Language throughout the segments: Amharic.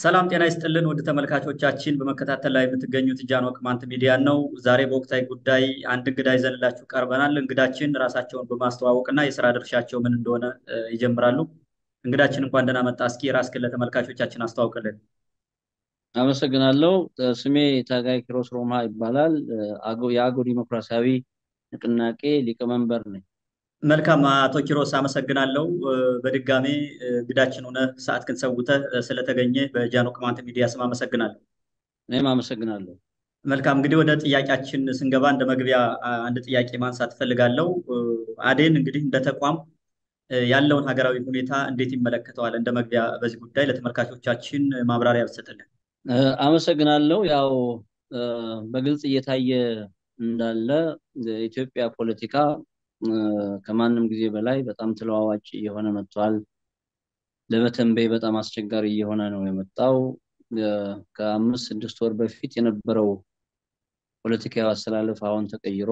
ሰላም ጤና ይስጥልን ውድ ተመልካቾቻችን፣ በመከታተል ላይ የምትገኙት ጃኖ ቅማንት ሚዲያ ነው። ዛሬ በወቅታዊ ጉዳይ አንድ እንግዳ ይዘንላችሁ ቀርበናል። እንግዳችን ራሳቸውን በማስተዋወቅና የስራ ድርሻቸው ምን እንደሆነ ይጀምራሉ። እንግዳችን እንኳን ደህና መጣ። እስኪ ራስህን ለተመልካቾቻችን አስተዋውቅልን። አመሰግናለሁ። ስሜ ታጋይ ኪሮስ ሮማ ይባላል። የአገው ዲሞክራሲያዊ ንቅናቄ ሊቀመንበር ነኝ። መልካም አቶ ኪሮስ አመሰግናለሁ። በድጋሜ እንግዳችን ሆነ ሰዓትህን ሰውተህ ስለተገኘ በጃኖ ቅማንት ሚዲያ ስም አመሰግናለሁ። እኔም አመሰግናለሁ። መልካም እንግዲህ ወደ ጥያቄያችን ስንገባ እንደ መግቢያ አንድ ጥያቄ ማንሳት እፈልጋለሁ። አዴን እንግዲህ እንደ ተቋም ያለውን ሀገራዊ ሁኔታ እንዴት ይመለከተዋል? እንደ መግቢያ በዚህ ጉዳይ ለተመልካቾቻችን ማብራሪያ ብትሰጥልን። አመሰግናለሁ። ያው በግልጽ እየታየ እንዳለ የኢትዮጵያ ፖለቲካ ከማንም ጊዜ በላይ በጣም ተለዋዋጭ እየሆነ መጥቷል። ለመተንበይ በጣም አስቸጋሪ እየሆነ ነው የመጣው። ከአምስት ስድስት ወር በፊት የነበረው ፖለቲካዊ አስተላለፍ አሁን ተቀይሮ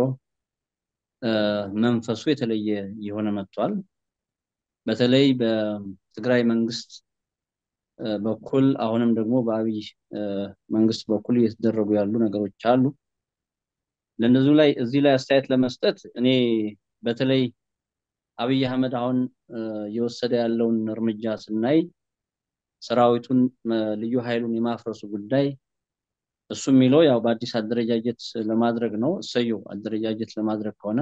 መንፈሱ የተለየ እየሆነ መጥቷል። በተለይ በትግራይ መንግስት በኩል አሁንም ደግሞ በአብይ መንግስት በኩል እየተደረጉ ያሉ ነገሮች አሉ። ለእነዚሁ ላይ እዚህ ላይ አስተያየት ለመስጠት እኔ በተለይ አብይ አህመድ አሁን እየወሰደ ያለውን እርምጃ ስናይ ሰራዊቱን ልዩ ኃይሉን የማፍረሱ ጉዳይ እሱ የሚለው ያው በአዲስ አደረጃጀት ለማድረግ ነው። እሰየው አደረጃጀት ለማድረግ ከሆነ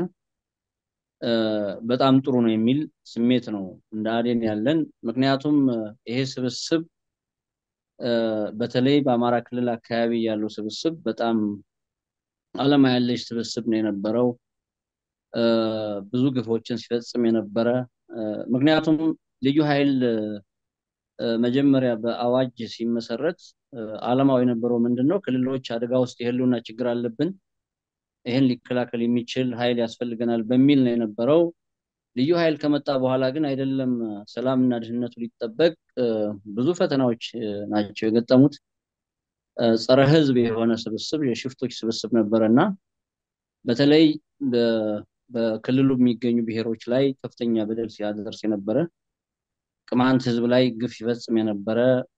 በጣም ጥሩ ነው የሚል ስሜት ነው እንደ አዴን ያለን። ምክንያቱም ይሄ ስብስብ በተለይ በአማራ ክልል አካባቢ ያለው ስብስብ በጣም አለማ ያለሽ ስብስብ ነው የነበረው። ብዙ ግፎችን ሲፈጽም የነበረ ምክንያቱም ልዩ ኃይል መጀመሪያ በአዋጅ ሲመሰረት አላማው የነበረው ምንድን ነው? ክልሎች አደጋ ውስጥ የህልውና ችግር አለብን፣ ይህን ሊከላከል የሚችል ኃይል ያስፈልገናል በሚል ነው የነበረው። ልዩ ኃይል ከመጣ በኋላ ግን አይደለም ሰላምና ደህንነቱ ሊጠበቅ ብዙ ፈተናዎች ናቸው የገጠሙት። ጸረ ህዝብ የሆነ ስብስብ የሽፍቶች ስብስብ ነበረ እና በተለይ በክልሉ የሚገኙ ብሔሮች ላይ ከፍተኛ በደል ሲያደርስ የነበረ ቅማንት ህዝብ ላይ ግፍ ይፈጽም የነበረ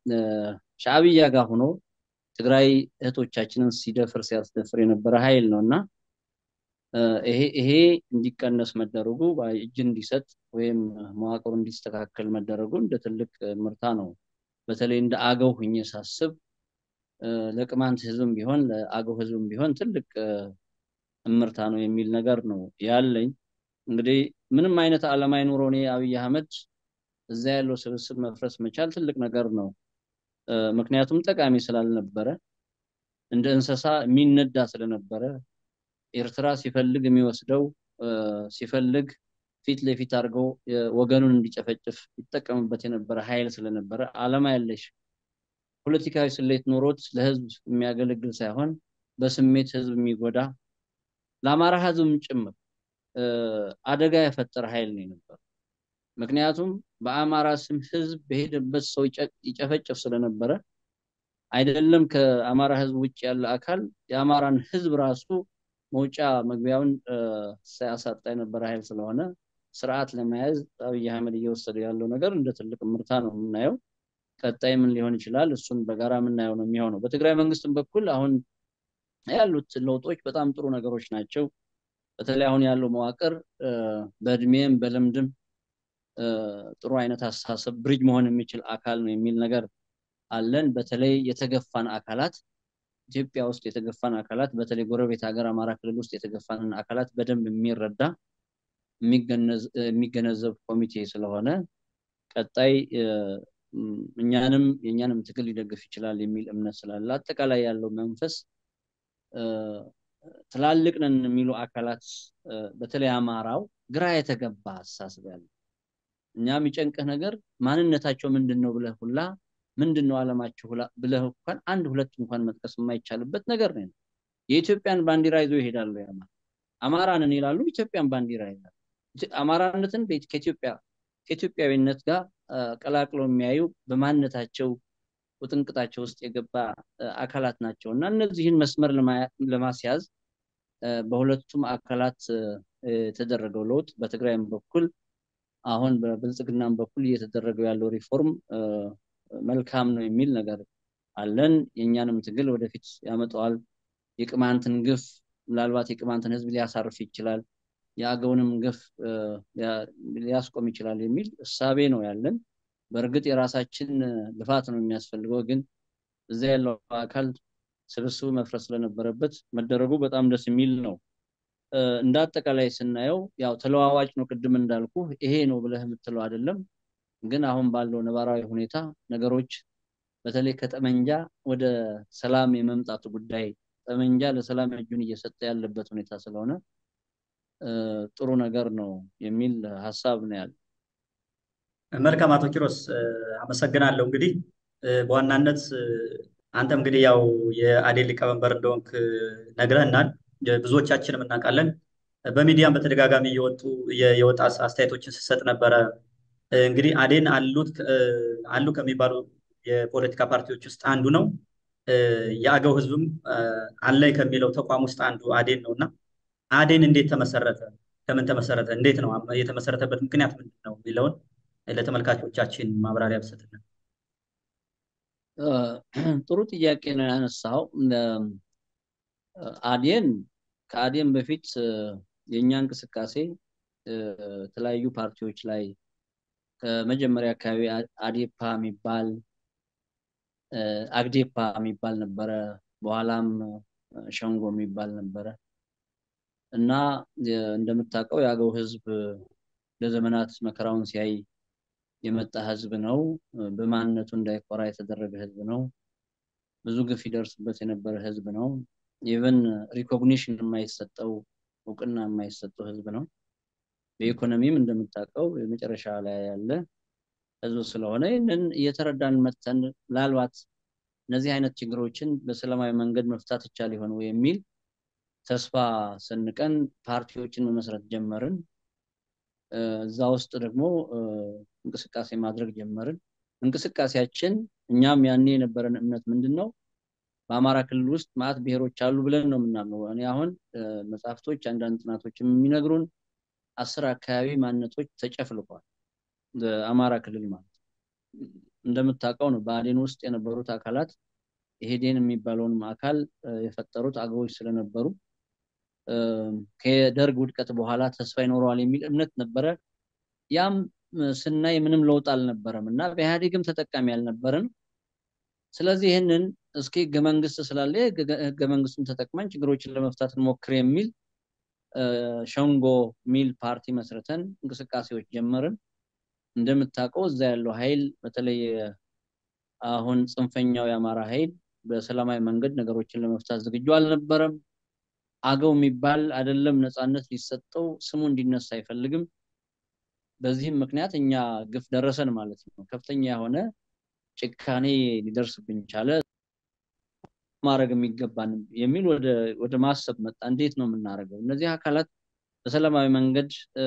ሻዕብያ ጋር ሆኖ ትግራይ እህቶቻችንን ሲደፍር ሲያስደፍር የነበረ ኃይል ነው እና ይሄ እንዲቀነስ መደረጉ እጅ እንዲሰጥ ወይም መዋቅሩ እንዲስተካከል መደረጉ እንደ ትልቅ ምርታ ነው። በተለይ እንደ አገው ሁኜ ሳስብ ለቅማንት ህዝብም ቢሆን ለአገው ህዝብም ቢሆን ትልቅ እምርታ ነው የሚል ነገር ነው ያለኝ። እንግዲህ ምንም አይነት ዓላማ ይኑረው እኔ አብይ አህመድ እዛ ያለው ስብስብ መፍረስ መቻል ትልቅ ነገር ነው። ምክንያቱም ጠቃሚ ስላልነበረ እንደ እንስሳ የሚነዳ ስለነበረ ኤርትራ ሲፈልግ የሚወስደው ሲፈልግ ፊት ለፊት አድርገው ወገኑን እንዲጨፈጭፍ ይጠቀምበት የነበረ ኃይል ስለነበረ ዓላማ ያለሽ ፖለቲካዊ ስሌት ኖሮት ለህዝብ የሚያገለግል ሳይሆን በስሜት ህዝብ የሚጎዳ ለአማራ ህዝብም ጭምር አደጋ የፈጠረ ኃይል ነው የነበረው። ምክንያቱም በአማራ ስም ህዝብ በሄደበት ሰው ይጨፈጨፍ ስለነበረ አይደለም ከአማራ ህዝብ ውጭ ያለ አካል የአማራን ህዝብ ራሱ መውጫ መግቢያውን ሳያሳጣ የነበረ ኃይል ስለሆነ ስርዓት ለመያዝ አብይ አህመድ እየወሰደ ያለው ነገር እንደ ትልቅ ምርታ ነው የምናየው። ቀጣይ ምን ሊሆን ይችላል? እሱን በጋራ የምናየው ነው የሚሆነው። በትግራይ መንግስትም በኩል አሁን ያሉት ለውጦች በጣም ጥሩ ነገሮች ናቸው። በተለይ አሁን ያለው መዋቅር በእድሜም በልምድም ጥሩ አይነት አስተሳሰብ ብሪጅ መሆን የሚችል አካል ነው የሚል ነገር አለን። በተለይ የተገፋን አካላት ኢትዮጵያ ውስጥ የተገፋን አካላት በተለይ ጎረቤት ሀገር አማራ ክልል ውስጥ የተገፋንን አካላት በደንብ የሚረዳ የሚገነዘብ ኮሚቴ ስለሆነ ቀጣይ እኛንም የእኛንም ትግል ሊደግፍ ይችላል የሚል እምነት ስላለ አጠቃላይ ያለው መንፈስ ትላልቅ ነን የሚሉ አካላት በተለይ አማራው ግራ የተገባ አስተሳሰብ ያለ እኛ የሚጨንቅህ ነገር ማንነታቸው ምንድን ነው ብለህ ሁላ ምንድን ነው አለማቸው ብለህ እንኳን አንድ ሁለት እንኳን መጥቀስ የማይቻልበት ነገር ነው። የኢትዮጵያን ባንዲራ ይዞ ይሄዳሉ። ያማ አማራንን ይላሉ፣ ኢትዮጵያን ባንዲራ ይላሉ። አማራነትን ከኢትዮጵያ ከኢትዮጵያዊነት ጋር ቀላቅለው የሚያዩ በማንነታቸው ውጥንቅጣቸው ውስጥ የገባ አካላት ናቸው እና እነዚህን መስመር ለማስያዝ በሁለቱም አካላት የተደረገው ለውጥ በትግራይም በኩል አሁን በብልጽግናም በኩል እየተደረገው ያለው ሪፎርም መልካም ነው የሚል ነገር አለን። የእኛንም ትግል ወደፊት ያመጣዋል። የቅማንትን ግፍ ምናልባት የቅማንትን ህዝብ ሊያሳርፍ ይችላል፣ የአገውንም ግፍ ሊያስቆም ይችላል የሚል እሳቤ ነው ያለን። በእርግጥ የራሳችን ልፋት ነው የሚያስፈልገው፣ ግን እዚያ ያለው አካል ስብስቡ መፍረስ ስለነበረበት መደረጉ በጣም ደስ የሚል ነው። እንደ አጠቃላይ ስናየው ያው ተለዋዋጭ ነው። ቅድም እንዳልኩ ይሄ ነው ብለህ የምትለው አይደለም። ግን አሁን ባለው ነባራዊ ሁኔታ ነገሮች በተለይ ከጠመንጃ ወደ ሰላም የመምጣቱ ጉዳይ ጠመንጃ ለሰላም እጁን እየሰጠ ያለበት ሁኔታ ስለሆነ ጥሩ ነገር ነው የሚል ሀሳብ ነው ያለ። መልካም አቶ ኪሮስ አመሰግናለሁ። እንግዲህ በዋናነት አንተም እንግዲህ ያው የአዴን ሊቀመንበር እንደሆንክ ነግረህናል። ብዙዎቻችንም እናውቃለን። በሚዲያም በተደጋጋሚ እየወጡ የወጣ አስተያየቶችን ስትሰጥ ነበረ። እንግዲህ አዴን አሉት አሉ ከሚባሉ የፖለቲካ ፓርቲዎች ውስጥ አንዱ ነው። የአገው ህዝብም አለኝ ከሚለው ተቋም ውስጥ አንዱ አዴን ነው እና አዴን እንዴት ተመሰረተ? ከምን ተመሰረተ? እንዴት ነው የተመሰረተበት ምክንያት ምንድን ነው የሚለውን ለተመልካቾቻችን ማብራሪያ ብሰጥልን። ጥሩ ጥያቄ ነው ያነሳው። አዴን ከአዴን በፊት የእኛ እንቅስቃሴ የተለያዩ ፓርቲዎች ላይ ከመጀመሪያ አካባቢ አዴፓ የሚባል አግዴፓ የሚባል ነበረ። በኋላም ሸንጎ የሚባል ነበረ እና እንደምታውቀው የአገው ህዝብ ለዘመናት መከራውን ሲያይ የመጣ ህዝብ ነው። በማንነቱ እንዳይኮራ የተደረገ ህዝብ ነው። ብዙ ግፍ ይደርስበት የነበረ ህዝብ ነው። ኢቨን ሪኮግኒሽን የማይሰጠው እውቅና የማይሰጠው ህዝብ ነው። በኢኮኖሚም እንደምታውቀው የመጨረሻ ላይ ያለ ህዝብ ስለሆነ ይህንን እየተረዳን መተን ምናልባት እነዚህ አይነት ችግሮችን በሰላማዊ መንገድ መፍታት ይቻል ይሆን ወይ የሚል ተስፋ ሰንቀን ፓርቲዎችን መመስረት ጀመርን። እዛ ውስጥ ደግሞ እንቅስቃሴ ማድረግ ጀመርን። እንቅስቃሴያችን እኛም ያኔ የነበረን እምነት ምንድን ነው? በአማራ ክልል ውስጥ ማዕት ብሔሮች አሉ ብለን ነው የምናምነው። እኔ አሁን መጽሐፍቶች፣ አንዳንድ ጥናቶች የሚነግሩን አስር አካባቢ ማንነቶች ተጨፍልቋል። በአማራ ክልል ማለት እንደምታውቀው ነው። በአዴን ውስጥ የነበሩት አካላት ኢህዴን የሚባለውን አካል የፈጠሩት አገዎች ስለነበሩ ከደርግ ውድቀት በኋላ ተስፋ ይኖረዋል የሚል እምነት ነበረ። ያም ስናይ ምንም ለውጥ አልነበረም እና በኢህአዴግም ተጠቃሚ አልነበረን። ስለዚህ ይህንን እስኪ ህገ መንግስት ስላለ ህገ መንግስቱን ተጠቅመን ችግሮችን ለመፍታት እንሞክር የሚል ሸንጎ ሚል ፓርቲ መስርተን እንቅስቃሴዎች ጀመርን። እንደምታውቀው እዛ ያለው ኃይል በተለይ አሁን ጽንፈኛው የአማራ ኃይል በሰላማዊ መንገድ ነገሮችን ለመፍታት ዝግጁ አልነበረም። አገው የሚባል አይደለም ነፃነት ሊሰጠው ስሙ እንዲነሳ አይፈልግም። በዚህም ምክንያት እኛ ግፍ ደረሰን ማለት ነው። ከፍተኛ የሆነ ጭካኔ ሊደርስብን ቻለ። ማድረግ የሚገባን የሚል ወደ ማሰብ መጣ። እንዴት ነው የምናደርገው? እነዚህ አካላት በሰላማዊ መንገድ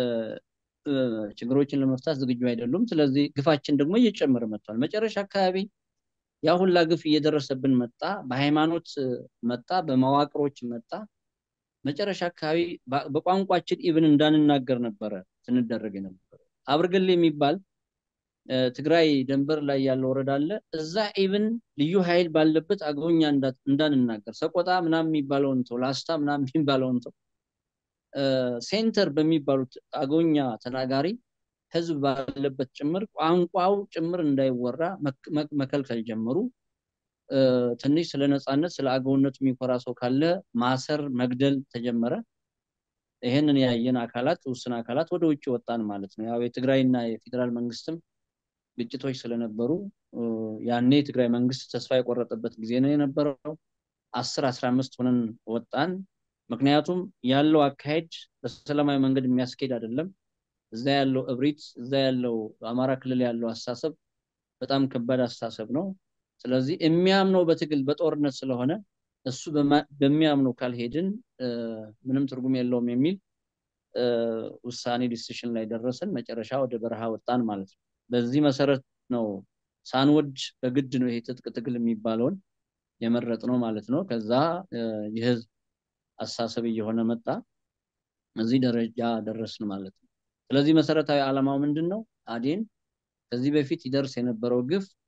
ችግሮችን ለመፍታት ዝግጁ አይደሉም። ስለዚህ ግፋችን ደግሞ እየጨመረ መጥቷል። መጨረሻ አካባቢ ያ ሁላ ግፍ እየደረሰብን መጣ። በሃይማኖት መጣ፣ በመዋቅሮች መጣ። መጨረሻ አካባቢ በቋንቋችን ኢብን እንዳንናገር ነበረ ስንደረግ የነበረ። አብርገሌ የሚባል ትግራይ ደንበር ላይ ያለ ወረዳ አለ። እዛ ኢብን ልዩ ኃይል ባለበት አገውኛ እንዳንናገር ሰቆጣ ምናምን የሚባለውን ሰው ላስታ ምናምን የሚባለውን ሰው ሴንተር በሚባሉት አገውኛ ተናጋሪ ህዝብ ባለበት ጭምር ቋንቋው ጭምር እንዳይወራ መከልከል ጀመሩ። ትንሽ ስለ ነፃነት ስለ አገውነቱ የሚኮራ ሰው ካለ ማሰር፣ መግደል ተጀመረ። ይህንን ያየን አካላት ውስን አካላት ወደ ውጭ ወጣን ማለት ነው። ያው የትግራይና የፌዴራል መንግስትም ግጭቶች ስለነበሩ ያኔ የትግራይ መንግስት ተስፋ የቆረጠበት ጊዜ ነው የነበረው። አስር አስራ አምስት ሆነን ወጣን። ምክንያቱም ያለው አካሄድ በሰላማዊ መንገድ የሚያስኬድ አይደለም። እዛ ያለው እብሪት፣ እዛ ያለው አማራ ክልል ያለው አስተሳሰብ በጣም ከባድ አስተሳሰብ ነው። ስለዚህ የሚያምነው በትግል በጦርነት ስለሆነ እሱ በሚያምነው ካልሄድን ምንም ትርጉም የለውም የሚል ውሳኔ ዲሲሽን ላይ ደረስን። መጨረሻ ወደ በረሃ ወጣን ማለት ነው። በዚህ መሰረት ነው ሳንወድ በግድ ነው ይሄ ትጥቅ ትግል የሚባለውን የመረጥ ነው ማለት ነው። ከዛ የህዝብ አስተሳሰብ እየሆነ መጣ። እዚህ ደረጃ ደረስን ማለት ነው። ስለዚህ መሰረታዊ ዓላማው ምንድን ነው? አዴን ከዚህ በፊት ይደርስ የነበረው ግፍ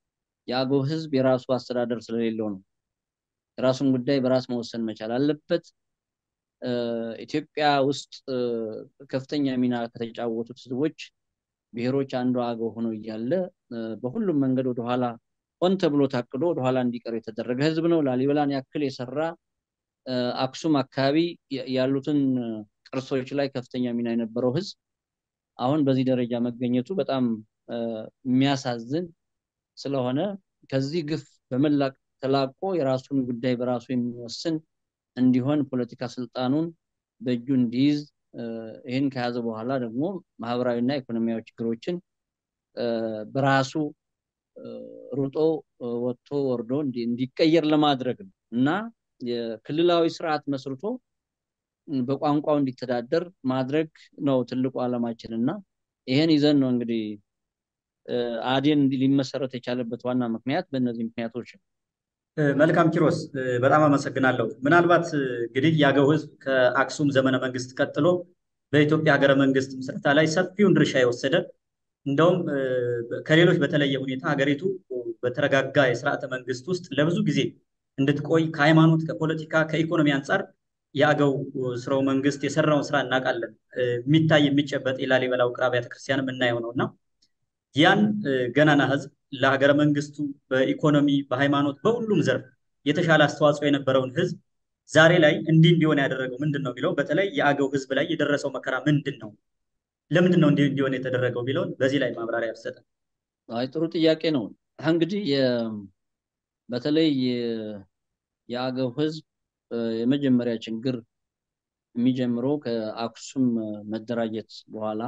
የአገው ህዝብ የራሱ አስተዳደር ስለሌለው ነው። የራሱን ጉዳይ በራስ መወሰን መቻል አለበት። ኢትዮጵያ ውስጥ ከፍተኛ ሚና ከተጫወቱት ህዝቦች ብሔሮች አንዱ አገው ሆኖ እያለ በሁሉም መንገድ ወደኋላ ሆን ተብሎ ታቅዶ ወደኋላ እንዲቀር የተደረገ ህዝብ ነው። ላሊበላን ያክል የሰራ አክሱም አካባቢ ያሉትን ቅርሶች ላይ ከፍተኛ ሚና የነበረው ህዝብ አሁን በዚህ ደረጃ መገኘቱ በጣም የሚያሳዝን ስለሆነ ከዚህ ግፍ በመላቅ ተላቆ የራሱን ጉዳይ በራሱ የሚወስን እንዲሆን ፖለቲካ ስልጣኑን በእጁ እንዲይዝ ይህን ከያዘ በኋላ ደግሞ ማህበራዊና ኢኮኖሚያዊ ችግሮችን በራሱ ሩጦ ወጥቶ ወርዶ እንዲቀየር ለማድረግ ነው እና የክልላዊ ስርዓት መስርቶ በቋንቋው እንዲተዳደር ማድረግ ነው ትልቁ ዓላማችን እና ይሄን ይዘን ነው እንግዲህ አዴን ሊመሰረት የቻለበት ዋና ምክንያት በእነዚህ ምክንያቶች ነው። መልካም ኪሮስ፣ በጣም አመሰግናለሁ። ምናልባት እንግዲህ የአገው ህዝብ ከአክሱም ዘመነ መንግስት ቀጥሎ በኢትዮጵያ ሀገረ መንግስት ምስረታ ላይ ሰፊውን ድርሻ የወሰደ እንደውም ከሌሎች በተለየ ሁኔታ ሀገሪቱ በተረጋጋ የስርዓተ መንግስት ውስጥ ለብዙ ጊዜ እንድትቆይ ከሃይማኖት፣ ከፖለቲካ፣ ከኢኮኖሚ አንጻር የአገው ስርወ መንግስት የሰራውን ስራ እናውቃለን። የሚታይ የሚጨበጥ የላሊበላ ውቅር አብያተ ክርስቲያን የምናየው ነው እና ያን ገናና ህዝብ ለሀገረ መንግስቱ በኢኮኖሚ በሃይማኖት በሁሉም ዘርፍ የተሻለ አስተዋጽኦ የነበረውን ህዝብ ዛሬ ላይ እንዲህ እንዲሆን ያደረገው ምንድን ነው ቢለው በተለይ የአገው ህዝብ ላይ የደረሰው መከራ ምንድን ነው? ለምንድን ነው እንዲህ እንዲሆን የተደረገው ቢለውን በዚህ ላይ ማብራሪያ ያሰጠ። አይ ጥሩ ጥያቄ ነው። እንግዲህ በተለይ የአገው ህዝብ የመጀመሪያ ችግር የሚጀምረው ከአክሱም መደራጀት በኋላ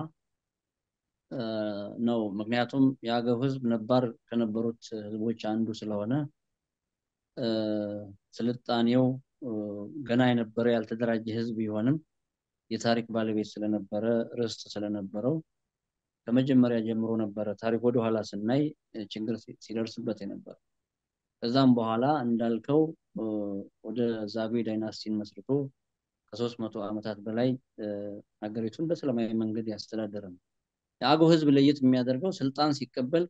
ነው። ምክንያቱም የአገው ህዝብ ነባር ከነበሩት ህዝቦች አንዱ ስለሆነ ስልጣኔው ገና የነበረ ያልተደራጀ ህዝብ ቢሆንም የታሪክ ባለቤት ስለነበረ ርስት ስለነበረው ከመጀመሪያ ጀምሮ ነበረ ታሪክ ወደኋላ ስናይ ችግር ሲደርስበት የነበረ። ከዛም በኋላ እንዳልከው ወደ ዛጉዌ ዳይናስቲን መስርቶ ከሶስት መቶ ዓመታት በላይ ሀገሪቱን በሰላማዊ መንገድ ያስተዳደረ ነው። የአገው ህዝብ ለየት የሚያደርገው ስልጣን ሲቀበል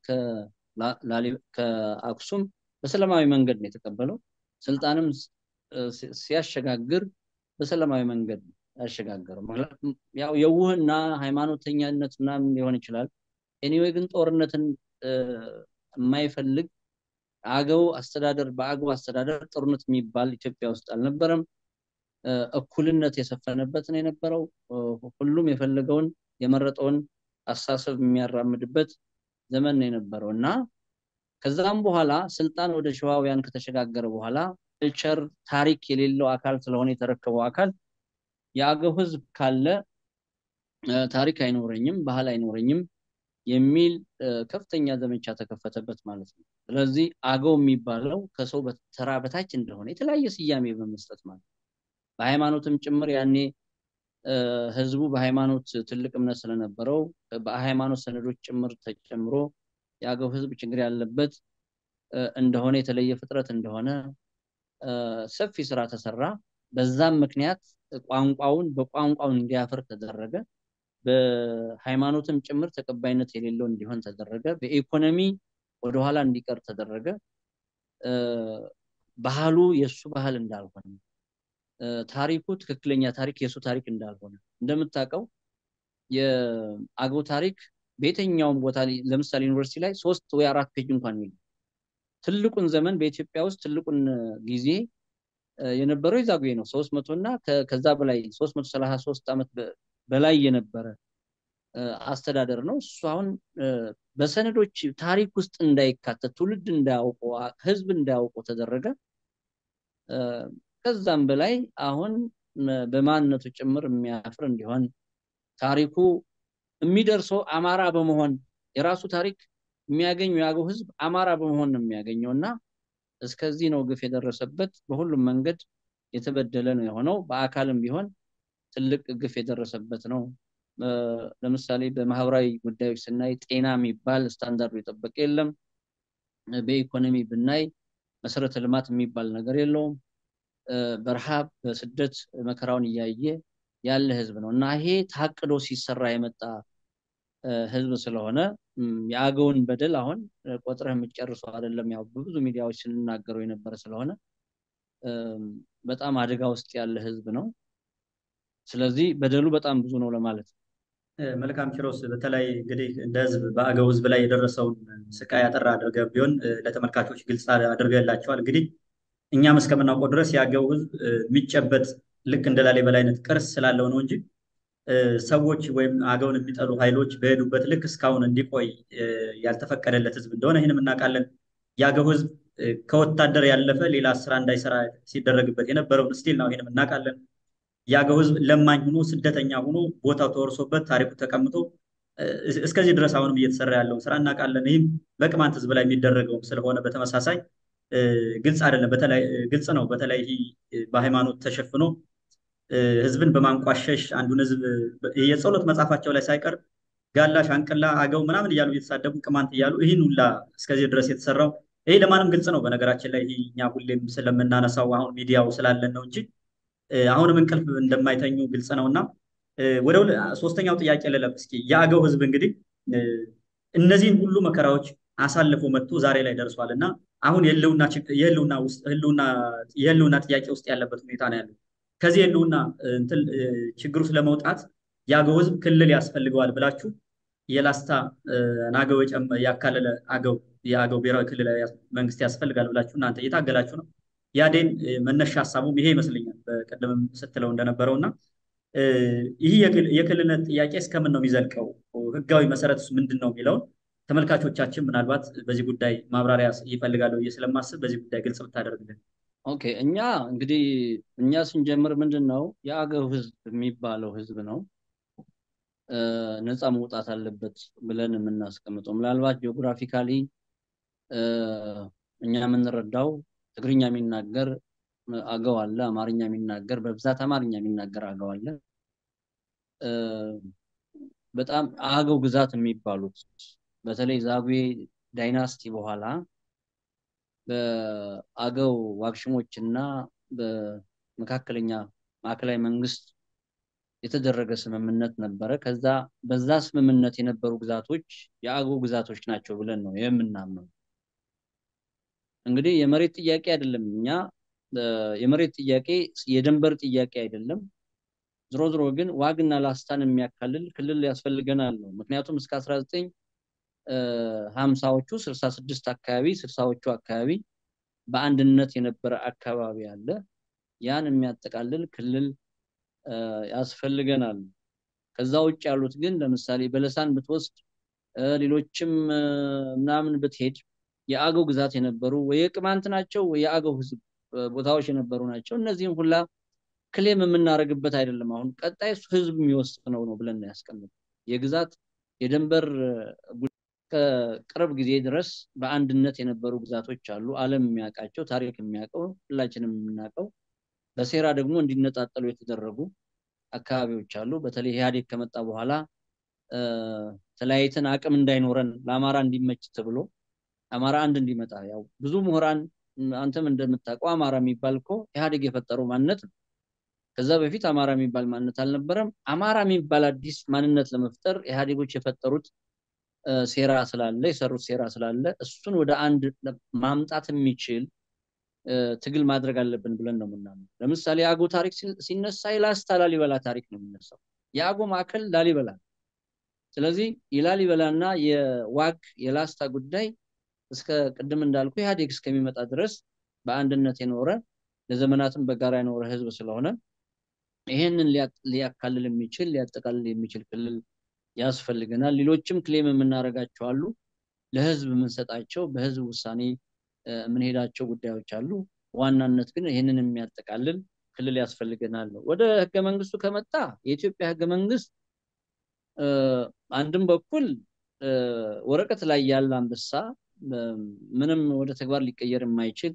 ከአክሱም በሰላማዊ መንገድ ነው የተቀበለው። ስልጣንም ሲያሸጋግር በሰላማዊ መንገድ ነው ያሸጋገረው። ያው የውህና ሃይማኖተኛነት ምናምን ሊሆን ይችላል። ኤኒዌይ ግን ጦርነትን የማይፈልግ አገው አስተዳደር በአገው አስተዳደር ጦርነት የሚባል ኢትዮጵያ ውስጥ አልነበረም። እኩልነት የሰፈነበት ነው የነበረው። ሁሉም የፈለገውን የመረጠውን አስተሳሰብ የሚያራምድበት ዘመን ነው የነበረው እና ከዛም በኋላ ስልጣን ወደ ሸዋውያን ከተሸጋገረ በኋላ ካልቸር ታሪክ የሌለው አካል ስለሆነ የተረከበው አካል የአገው ህዝብ ካለ ታሪክ አይኖረኝም፣ ባህል አይኖረኝም የሚል ከፍተኛ ዘመቻ ተከፈተበት ማለት ነው። ስለዚህ አገው የሚባለው ከሰው ተራ በታች እንደሆነ የተለያየ ስያሜ በመስጠት ማለት ነው። በሃይማኖትም ጭምር ያኔ ህዝቡ በሃይማኖት ትልቅ እምነት ስለነበረው በሃይማኖት ሰነዶች ጭምር ተጨምሮ የአገው ህዝብ ችግር ያለበት እንደሆነ የተለየ ፍጥረት እንደሆነ ሰፊ ስራ ተሰራ። በዛም ምክንያት ቋንቋውን በቋንቋው እንዲያፍር ተደረገ። በሃይማኖትም ጭምር ተቀባይነት የሌለው እንዲሆን ተደረገ። በኢኮኖሚ ወደኋላ እንዲቀር ተደረገ። ባህሉ የእሱ ባህል እንዳልሆነ ታሪኩ ትክክለኛ ታሪክ የእሱ ታሪክ እንዳልሆነ እንደምታውቀው የአገው ታሪክ በየትኛውም ቦታ ለምሳሌ ዩኒቨርሲቲ ላይ ሶስት ወይ አራት ፔጅ እንኳን የለም። ትልቁን ዘመን በኢትዮጵያ ውስጥ ትልቁን ጊዜ የነበረው የዛጉዌ ነው። ሶስት መቶ እና ከዛ በላይ ሶስት መቶ ሰላሳ ሶስት ዓመት በላይ የነበረ አስተዳደር ነው። እሱ አሁን በሰነዶች ታሪክ ውስጥ እንዳይካተት ትውልድ እንዳያውቀው ህዝብ እንዳያውቀው ተደረገ። ከዛም በላይ አሁን በማንነቱ ጭምር የሚያፍር እንዲሆን ታሪኩ የሚደርሰው አማራ በመሆን የራሱ ታሪክ የሚያገኘው የአገው ህዝብ አማራ በመሆን ነው የሚያገኘው እና እስከዚህ ነው ግፍ የደረሰበት። በሁሉም መንገድ የተበደለ ነው የሆነው። በአካልም ቢሆን ትልቅ ግፍ የደረሰበት ነው። ለምሳሌ በማህበራዊ ጉዳዮች ስናይ ጤና የሚባል ስታንዳርዱ የጠበቀ የለም። በኢኮኖሚ ብናይ መሰረተ ልማት የሚባል ነገር የለውም። በረሃብ በስደት መከራውን እያየ ያለ ህዝብ ነው እና ይሄ ታቅዶ ሲሰራ የመጣ ህዝብ ስለሆነ የአገውን በደል አሁን ቆጥረህ የምትጨርሰው አይደለም። ያው በብዙ ሚዲያዎች ስንናገረው የነበረ ስለሆነ በጣም አደጋ ውስጥ ያለ ህዝብ ነው። ስለዚህ በደሉ በጣም ብዙ ነው ለማለት ነው። መልካም ኪሮስ፣ በተለይ እንግዲህ እንደ ህዝብ በአገው ህዝብ ላይ የደረሰውን ስቃይ አጠር አድርገህ ቢሆን ለተመልካቾች ግልጽ አድርገላቸዋል። እንግዲህ እኛም እስከምናውቀው ድረስ የአገው ህዝብ የሚጨበጥ ልክ እንደ ላሊበላ አይነት ቅርስ ስላለው ነው እንጂ ሰዎች ወይም አገውን የሚጠሉ ኃይሎች በሄዱበት ልክ እስካሁን እንዲቆይ ያልተፈቀደለት ህዝብ እንደሆነ ይህንም እናውቃለን። የአገው ህዝብ ከወታደር ያለፈ ሌላ ስራ እንዳይሰራ ሲደረግበት የነበረውን ስቲል ነው። ይህንም እናውቃለን። የአገው ህዝብ ለማኝ ሆኖ ስደተኛ ሆኖ ቦታው ተወርሶበት ታሪኩ ተቀምጦ እስከዚህ ድረስ አሁንም እየተሰራ ያለውን ስራ እናውቃለን። ይህም በቅማንት ህዝብ ላይ የሚደረገውም ስለሆነ በተመሳሳይ ግልጽ አይደለም። ግልጽ ነው። በተለይ በሃይማኖት ተሸፍኖ ህዝብን በማንቋሸሽ አንዱን ህዝብ የጸሎት መጽሐፋቸው ላይ ሳይቀር ጋላ፣ ሻንቅላ፣ አገው ምናምን እያሉ እየተሳደቡ ቅማንት እያሉ ይህን ሁላ እስከዚህ ድረስ የተሰራው ይሄ ለማንም ግልጽ ነው። በነገራችን ላይ እኛ ሁሌም ስለምናነሳው አሁን ሚዲያው ስላለን ነው እንጂ አሁንም እንቅልፍ እንደማይተኙ ግልጽ ነው እና ወደ ሶስተኛው ጥያቄ ልለፍ እስኪ። የአገው ህዝብ እንግዲህ እነዚህን ሁሉ መከራዎች አሳልፎ መጥቶ ዛሬ ላይ ደርሷል እና አሁን የህልውና ጥያቄ ውስጥ ያለበት ሁኔታ ነው ያለው። ከዚህ የህልውና ችግር ውስጥ ለመውጣት የአገው ህዝብ ክልል ያስፈልገዋል ብላችሁ የላስታ አገው ያካለለ አገው የአገው ብሔራዊ ክልላዊ መንግስት ያስፈልጋል ብላችሁ እናንተ እየታገላችሁ ነው። ያዴን መነሻ ሀሳቡም ይሄ ይመስለኛል በቀደምም ስትለው እንደነበረው እና ይህ የክልልነት ጥያቄ እስከምን ነው የሚዘልቀው? ህጋዊ መሰረትስ ምንድን ነው የሚለውን ተመልካቾቻችን ምናልባት በዚህ ጉዳይ ማብራሪያ ይፈልጋሉ ብዬ ስለማስብ በዚህ ጉዳይ ግልጽ ብታደርግልን። ኦኬ፣ እኛ እንግዲህ እኛ ስንጀምር ምንድን ነው የአገው ህዝብ የሚባለው ህዝብ ነው ነፃ መውጣት አለበት ብለን የምናስቀምጠው ምናልባት ጂኦግራፊካሊ እኛ የምንረዳው ትግርኛ የሚናገር አገው አለ፣ አማርኛ የሚናገር በብዛት አማርኛ የሚናገር አገው አለ። በጣም አገው ግዛት የሚባሉት በተለይ ዛጉዌ ዳይናስቲ በኋላ በአገው ዋግሽሞች እና በመካከለኛ ማዕከላዊ መንግስት የተደረገ ስምምነት ነበረ። ከዛ በዛ ስምምነት የነበሩ ግዛቶች የአገው ግዛቶች ናቸው ብለን ነው የምናምነው። እንግዲህ የመሬት ጥያቄ አይደለም። እኛ የመሬት ጥያቄ የድንበር ጥያቄ አይደለም። ዝሮ ዝሮ ግን ዋግና ላስታን የሚያካልል ክልል ያስፈልገናል ነው። ምክንያቱም እስከ 19 ሀምሳዎቹ ስልሳ ስድስት አካባቢ ስልሳዎቹ አካባቢ በአንድነት የነበረ አካባቢ አለ። ያን የሚያጠቃልል ክልል ያስፈልገናል። ከዛ ውጭ ያሉት ግን ለምሳሌ በለሳን ብትወስድ ሌሎችም ምናምን ብትሄድ የአገው ግዛት የነበሩ ወይ የቅማንት ናቸው ወይ የአገው ህዝብ ቦታዎች የነበሩ ናቸው። እነዚህም ሁላ ክሌም የምናደርግበት አይደለም። አሁን ቀጣይ ህዝብ የሚወስነው ነው ብለን ያስቀምጥ የግዛት የድንበር ከቅርብ ጊዜ ድረስ በአንድነት የነበሩ ግዛቶች አሉ። ዓለም የሚያውቃቸው ታሪክ የሚያውቀው ሁላችንም የምናውቀው በሴራ ደግሞ እንዲነጣጠሉ የተደረጉ አካባቢዎች አሉ። በተለይ ኢህአዴግ ከመጣ በኋላ ተለያይተን አቅም እንዳይኖረን ለአማራ እንዲመች ተብሎ አማራ አንድ እንዲመጣ ያው ብዙ ምሁራን አንተም እንደምታውቀው አማራ የሚባል እኮ ኢህአዴግ የፈጠረው ማንነት ነው። ከዛ በፊት አማራ የሚባል ማንነት አልነበረም። አማራ የሚባል አዲስ ማንነት ለመፍጠር ኢህአዴጎች የፈጠሩት ሴራ ስላለ የሰሩት ሴራ ስላለ እሱን ወደ አንድ ማምጣት የሚችል ትግል ማድረግ አለብን ብለን ነው የምናምነው። ለምሳሌ የአጎ ታሪክ ሲነሳ የላስታ ላሊበላ ታሪክ ነው የሚነሳው። የአጎ ማዕከል ላሊበላ። ስለዚህ የላሊበላና የዋግ የላስታ ጉዳይ እስከ ቅድም እንዳልኩ ኢህአዴግ እስከሚመጣ ድረስ በአንድነት የኖረ ለዘመናትም በጋራ የኖረ ህዝብ ስለሆነ ይሄንን ሊያካልል የሚችል ሊያጠቃልል የሚችል ክልል ያስፈልገናል። ሌሎችም ክሌም የምናደርጋቸው አሉ። ለህዝብ የምንሰጣቸው በህዝብ ውሳኔ የምንሄዳቸው ጉዳዮች አሉ። ዋናነት ግን ይህንን የሚያጠቃልል ክልል ያስፈልገናል ነው። ወደ ህገ መንግስቱ ከመጣ የኢትዮጵያ ህገ መንግስት አንድም በኩል ወረቀት ላይ ያለ አንበሳ ምንም ወደ ተግባር ሊቀየር የማይችል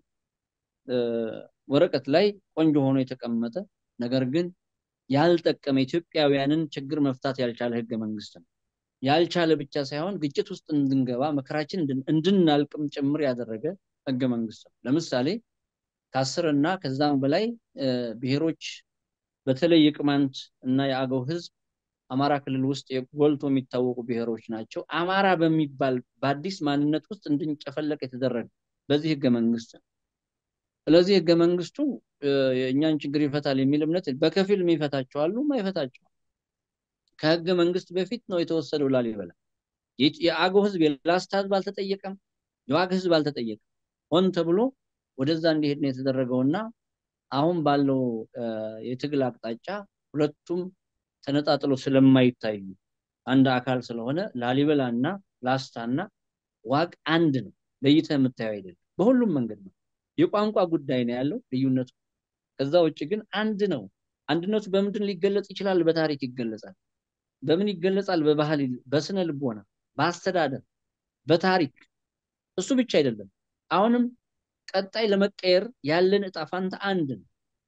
ወረቀት ላይ ቆንጆ ሆኖ የተቀመጠ ነገር ግን ያልጠቀመ ኢትዮጵያውያንን ችግር መፍታት ያልቻለ ህገ መንግስት ነው። ያልቻለ ብቻ ሳይሆን ግጭት ውስጥ እንድንገባ መከራችን እንድናልቅም ጭምር ያደረገ ህገ መንግስት ነው። ለምሳሌ ከአስር እና ከዛም በላይ ብሔሮች በተለይ የቅማንት እና የአገው ህዝብ አማራ ክልል ውስጥ ጎልቶ የሚታወቁ ብሔሮች ናቸው። አማራ በሚባል በአዲስ ማንነት ውስጥ እንድንጨፈለቅ የተደረገ በዚህ ህገ መንግስት ነው። ስለዚህ ህገ መንግስቱ የእኛን ችግር ይፈታል የሚል እምነት በከፊል የሚፈታቸው አሉ፣ ማይፈታቸው ከህገ መንግስት በፊት ነው የተወሰደው ላሊበላ። የአገው ህዝብ የላስታ ህዝብ አልተጠየቀም፣ የዋግ ህዝብ አልተጠየቀም። ሆን ተብሎ ወደዛ እንዲሄድ ነው የተደረገውና አሁን ባለው የትግል አቅጣጫ ሁለቱም ተነጣጥሎ ስለማይታዩ አንድ አካል ስለሆነ ላሊበላ እና ላስታና ዋግ አንድ ነው። ለይተህ የምታየው አይደለም። በሁሉም መንገድ ነው። የቋንቋ ጉዳይ ነው ያለው ልዩነቱ። ከዛ ውጭ ግን አንድ ነው። አንድነቱ በምንድን ሊገለጽ ይችላል? በታሪክ ይገለጻል። በምን ይገለጻል? በባህል፣ በስነ ልቦና፣ በአስተዳደር፣ በታሪክ። እሱ ብቻ አይደለም። አሁንም ቀጣይ ለመቀየር ያለን እጣ ፋንታ አንድ ነው።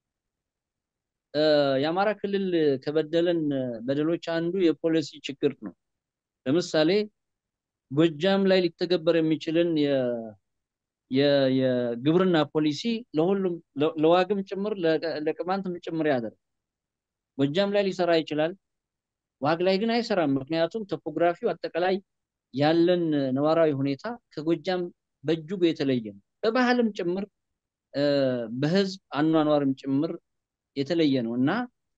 የአማራ ክልል ከበደለን በደሎች አንዱ የፖሊሲ ችግር ነው። ለምሳሌ ጎጃም ላይ ሊተገበር የሚችልን የግብርና ፖሊሲ ለሁሉም ለዋግም ጭምር ለቅማንትም ጭምር ያደርግ። ጎጃም ላይ ሊሰራ ይችላል፣ ዋግ ላይ ግን አይሰራም። ምክንያቱም ቶፖግራፊው አጠቃላይ ያለን ነባራዊ ሁኔታ ከጎጃም በእጅጉ የተለየ ነው። በባህልም ጭምር በህዝብ አኗኗርም ጭምር የተለየ ነው እና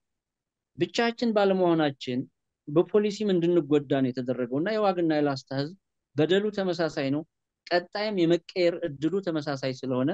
ብቻችን ባለመሆናችን በፖሊሲም እንድንጎዳ ነው የተደረገው እና የዋግና የላስታ ህዝብ በደሉ ተመሳሳይ ነው። ቀጣይም የመቀየር እድሉ ተመሳሳይ ስለሆነ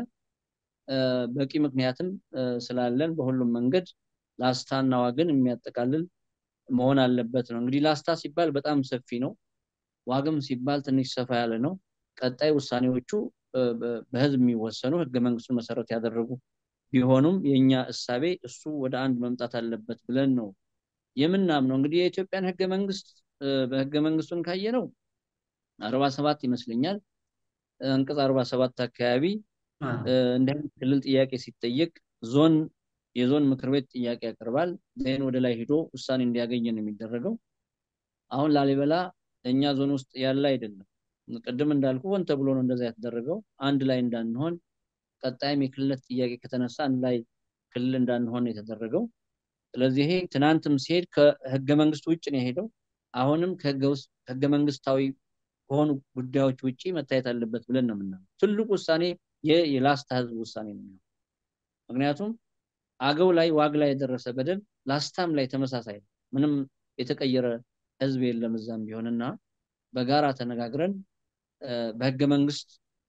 በቂ ምክንያትም ስላለን በሁሉም መንገድ ላስታና ዋግን የሚያጠቃልል መሆን አለበት ነው። እንግዲህ ላስታ ሲባል በጣም ሰፊ ነው። ዋግም ሲባል ትንሽ ሰፋ ያለ ነው። ቀጣይ ውሳኔዎቹ በህዝብ የሚወሰኑ ህገ መንግስቱን መሰረት ያደረጉ ቢሆኑም የኛ እሳቤ እሱ ወደ አንድ መምጣት አለበት ብለን ነው የምናምነው። እንግዲህ የኢትዮጵያን ህገ መንግስት በህገ መንግስቱን ካየ ነው አርባ ሰባት ይመስለኛል አንቀጽ አርባ ሰባት አካባቢ እንዲህ አይነት ክልል ጥያቄ ሲጠየቅ ዞን የዞን ምክር ቤት ጥያቄ ያቀርባል። ዜን ወደ ላይ ሂዶ ውሳኔ እንዲያገኝ ነው የሚደረገው። አሁን ላሊበላ እኛ ዞን ውስጥ ያለ አይደለም። ቅድም እንዳልኩ ሆን ተብሎ ነው እንደዛ የተደረገው አንድ ላይ እንዳንሆን ቀጣይም የክልልነት ጥያቄ ከተነሳ አንድ ላይ ክልል እንዳንሆን የተደረገው። ስለዚህ ይሄ ትናንትም ሲሄድ ከህገ መንግስት ውጭ ነው የሄደው። አሁንም ከህገ መንግስታዊ ከሆኑ ጉዳዮች ውጭ መታየት አለበት ብለን ነው የምናየው። ትልቁ ውሳኔ የላስታ ህዝብ ውሳኔ ነው። ምክንያቱም አገው ላይ ዋግ ላይ የደረሰ በደል ላስታም ላይ ተመሳሳይ ነው። ምንም የተቀየረ ህዝብ የለም እዛም ቢሆንና በጋራ ተነጋግረን በህገ መንግስት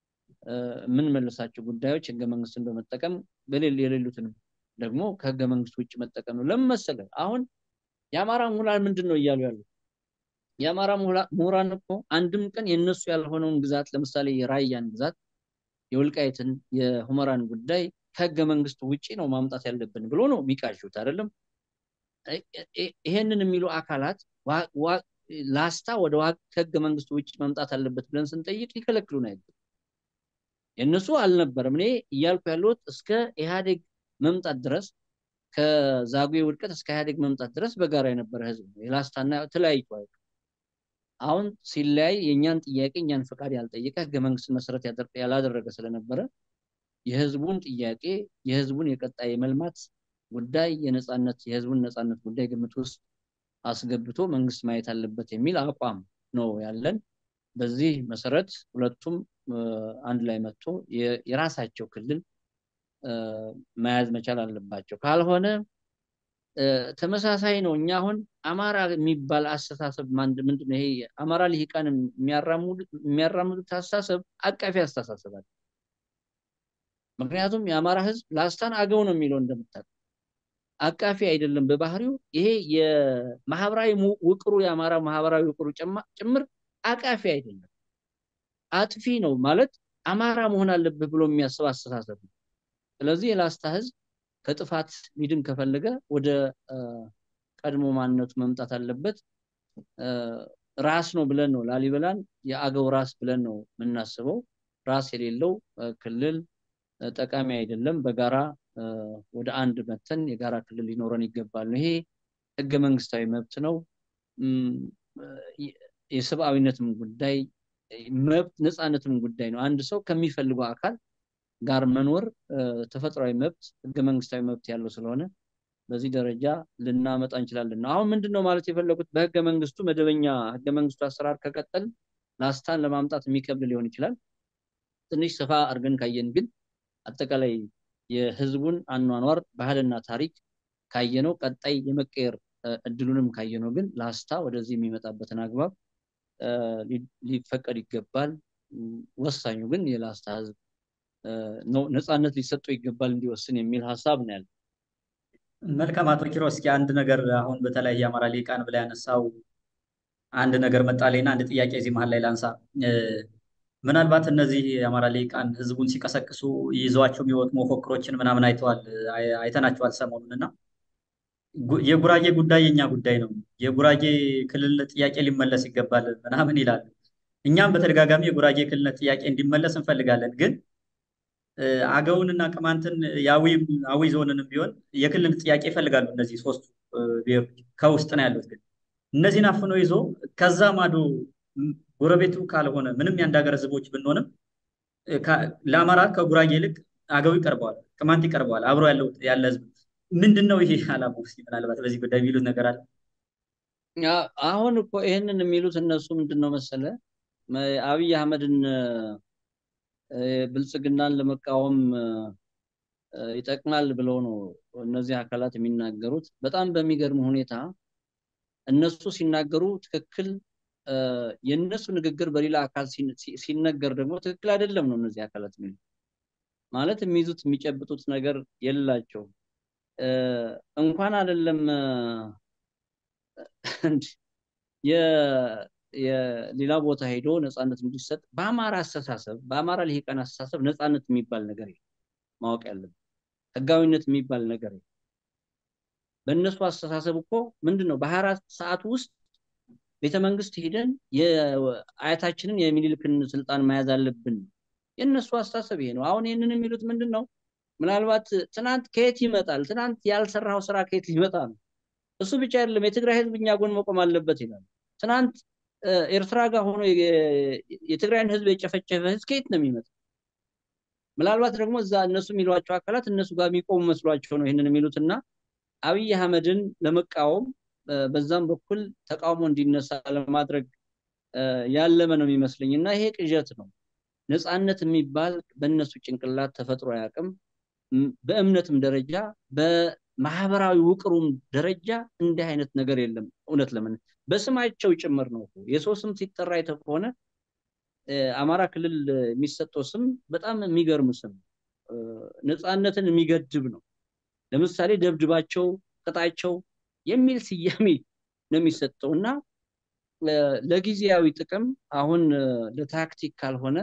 የምንመልሳቸው ጉዳዮች ህገ መንግስትን በመጠቀም የሌሉትንም ደግሞ ከህገ መንግስት ውጭ መጠቀም ነው። ለምን መሰለህ? አሁን የአማራ ምሁራን ምንድን ነው እያሉ ያሉት? የአማራ ምሁራን እኮ አንድም ቀን የነሱ ያልሆነውን ግዛት ለምሳሌ የራያን ግዛት፣ የወልቃይትን፣ የሁመራን ጉዳይ ከህገ መንግስቱ ውጭ ነው ማምጣት ያለብን ብሎ ነው የሚቃዡት አይደለም። ይሄንን የሚሉ አካላት ላስታ ወደ ከህገ መንግስቱ ውጭ መምጣት አለበት ብለን ስንጠይቅ ሊከለክሉን አይገባም። የእነሱ አልነበረም። እኔ እያልኩ ያለሁት እስከ ኢህአዴግ መምጣት ድረስ ከዛጉዌ ውድቀት እስከ ኢህአዴግ መምጣት ድረስ በጋራ የነበረ ህዝብ ነው። የላስታና ተለያይቶ አይደለም። አሁን ሲለያይ የእኛን ጥያቄ እኛን ፈቃድ ያልጠየቀ ህገ መንግስትን መሰረት ያላደረገ ስለነበረ የህዝቡን ጥያቄ የህዝቡን የቀጣይ የመልማት ጉዳይ የነፃነት የህዝቡን ነፃነት ጉዳይ ግምት ውስጥ አስገብቶ መንግስት ማየት አለበት የሚል አቋም ነው ያለን። በዚህ መሰረት ሁለቱም አንድ ላይ መጥቶ የራሳቸው ክልል መያዝ መቻል አለባቸው። ካልሆነ ተመሳሳይ ነው። እኛ አሁን አማራ የሚባል አስተሳሰብ ምንድን ነው? ይሄ አማራ ልሂቃን የሚያራምዱት አስተሳሰብ አቃፊ አስተሳሰብ አለ። ምክንያቱም የአማራ ህዝብ ላስታን አገው ነው የሚለው እንደምታውቅ አቃፊ አይደለም በባህሪው። ይሄ የማህበራዊ ውቅሩ የአማራ ማህበራዊ ውቅሩ ጭምር አቃፊ አይደለም፣ አጥፊ ነው ማለት አማራ መሆን አለብህ ብሎ የሚያስብ አስተሳሰብ ነው። ስለዚህ የላስታ ህዝብ ከጥፋት ሚድን ከፈለገ ወደ ቀድሞ ማንነቱ መምጣት አለበት። ራስ ነው ብለን ነው ላሊበላን የአገው ራስ ብለን ነው የምናስበው። ራስ የሌለው ክልል ጠቃሚ አይደለም። በጋራ ወደ አንድ መተን የጋራ ክልል ሊኖረን ይገባል። ይሄ ህገ መንግስታዊ መብት ነው። የሰብአዊነትም ጉዳይ መብት ነፃነትም ጉዳይ ነው። አንድ ሰው ከሚፈልገው አካል ጋር መኖር ተፈጥሯዊ መብት ህገ መንግስታዊ መብት ያለው ስለሆነ በዚህ ደረጃ ልናመጣ እንችላለን ነው። አሁን ምንድን ነው ማለት የፈለጉት በህገ መንግስቱ መደበኛ ህገ መንግስቱ አሰራር ከቀጠል ላስታን ለማምጣት የሚከብድ ሊሆን ይችላል። ትንሽ ሰፋ አድርገን ካየን ግን አጠቃላይ የህዝቡን አኗኗር ባህልና ታሪክ ካየነው ቀጣይ የመቀየር እድሉንም ካየነው ግን ላስታ ወደዚህ የሚመጣበትን አግባብ ሊፈቀድ ይገባል። ወሳኙ ግን የላስታ ህዝብ ነፃነት ሊሰጠው ይገባል እንዲወስን የሚል ሀሳብ ነው ያለ። መልካም አቶ ኪሮስ፣ እስኪ አንድ ነገር አሁን በተለይ የአማራ ሊቃን ብላ ያነሳው አንድ ነገር መጣልኝና አንድ ጥያቄ እዚህ መሀል ላይ ላንሳ። ምናልባት እነዚህ የአማራ ሊቃን ህዝቡን ሲቀሰቅሱ ይዘዋቸው የሚወጡ መፎክሮችን ምናምን አይተዋል አይተናቸዋል ሰሞኑን እና የጉራጌ ጉዳይ የኛ ጉዳይ ነው፣ የጉራጌ ክልል ጥያቄ ሊመለስ ይገባል ምናምን ይላል። እኛም በተደጋጋሚ የጉራጌ ክልልነት ጥያቄ እንዲመለስ እንፈልጋለን። ግን አገውንና ቅማንትን የአዊ ዞንንም ቢሆን የክልል ጥያቄ ይፈልጋሉ። እነዚህ ሶስቱ ብሔሮች ከውስጥ ነው ያሉት። ግን እነዚህን አፍኖ ይዞ ከዛ ማዶ ጎረቤቱ ካልሆነ ምንም የአንድ ሀገር ህዝቦች ብንሆንም ለአማራ ከጉራጌ ይልቅ አገው ይቀርበዋል፣ ቅማንት ይቀርበዋል። አብሮ ያለው ያለ ህዝብ ምንድን ነው ይሄ አላማው? እስኪ ምናልባት በዚህ ጉዳይ የሚሉት ነገር አለ። አሁን እኮ ይህንን የሚሉት እነሱ ምንድን ነው መሰለ አብይ አህመድን ብልጽግናን ለመቃወም ይጠቅማል ብለው ነው እነዚህ አካላት የሚናገሩት። በጣም በሚገርም ሁኔታ እነሱ ሲናገሩ ትክክል የእነሱ ንግግር በሌላ አካል ሲነገር ደግሞ ትክክል አይደለም ነው እነዚህ አካላት የሚሉት። ማለት የሚይዙት የሚጨብጡት ነገር የላቸው እንኳን አይደለም የሌላ ቦታ ሄዶ ነፃነት እንዲሰጥ በአማራ አስተሳሰብ በአማራ ልሂቃን አስተሳሰብ ነፃነት የሚባል ነገር የለም። ማወቅ ያለብን ህጋዊነት የሚባል ነገር የለም። በእነሱ አስተሳሰብ እኮ ምንድን ነው በሀያ አራት ሰዓት ውስጥ ቤተ መንግስት ሄደን የአያታችንን የሚኒልክን ስልጣን መያዝ አለብን። የእነሱ አስተሳሰብ ይሄ ነው። አሁን ይህንን የሚሉት ምንድን ነው? ምናልባት ትናንት ከየት ይመጣል? ትናንት ያልሰራው ስራ ከየት ሊመጣ ነው? እሱ ብቻ አይደለም፣ የትግራይ ህዝብ እኛ ጎን መቆም አለበት ይላል። ትናንት ኤርትራ ጋር ሆኖ የትግራይን ህዝብ የጨፈጨፈ ህዝብ ከየት ነው የሚመጣ? ምናልባት ደግሞ እዛ እነሱ የሚሏቸው አካላት እነሱ ጋር የሚቆሙ መስሏቸው ነው ይህንን የሚሉት እና አብይ አህመድን ለመቃወም በዛም በኩል ተቃውሞ እንዲነሳ ለማድረግ ያለመ ነው የሚመስለኝ እና ይሄ ቅዠት ነው። ነፃነት የሚባል በእነሱ ጭንቅላት ተፈጥሮ አያውቅም። በእምነትም ደረጃ በማህበራዊ ውቅሩም ደረጃ እንዲህ አይነት ነገር የለም። እውነት ለምን በስማቸው ጭምር ነው። የሰው ስም ሲጠራ አይተህ ከሆነ አማራ ክልል የሚሰጠው ስም በጣም የሚገርም ስም ነፃነትን የሚገድብ ነው። ለምሳሌ ደብድባቸው፣ ቅጣቸው የሚል ስያሜ ነው የሚሰጠው እና ለጊዜያዊ ጥቅም አሁን ለታክቲክ ካልሆነ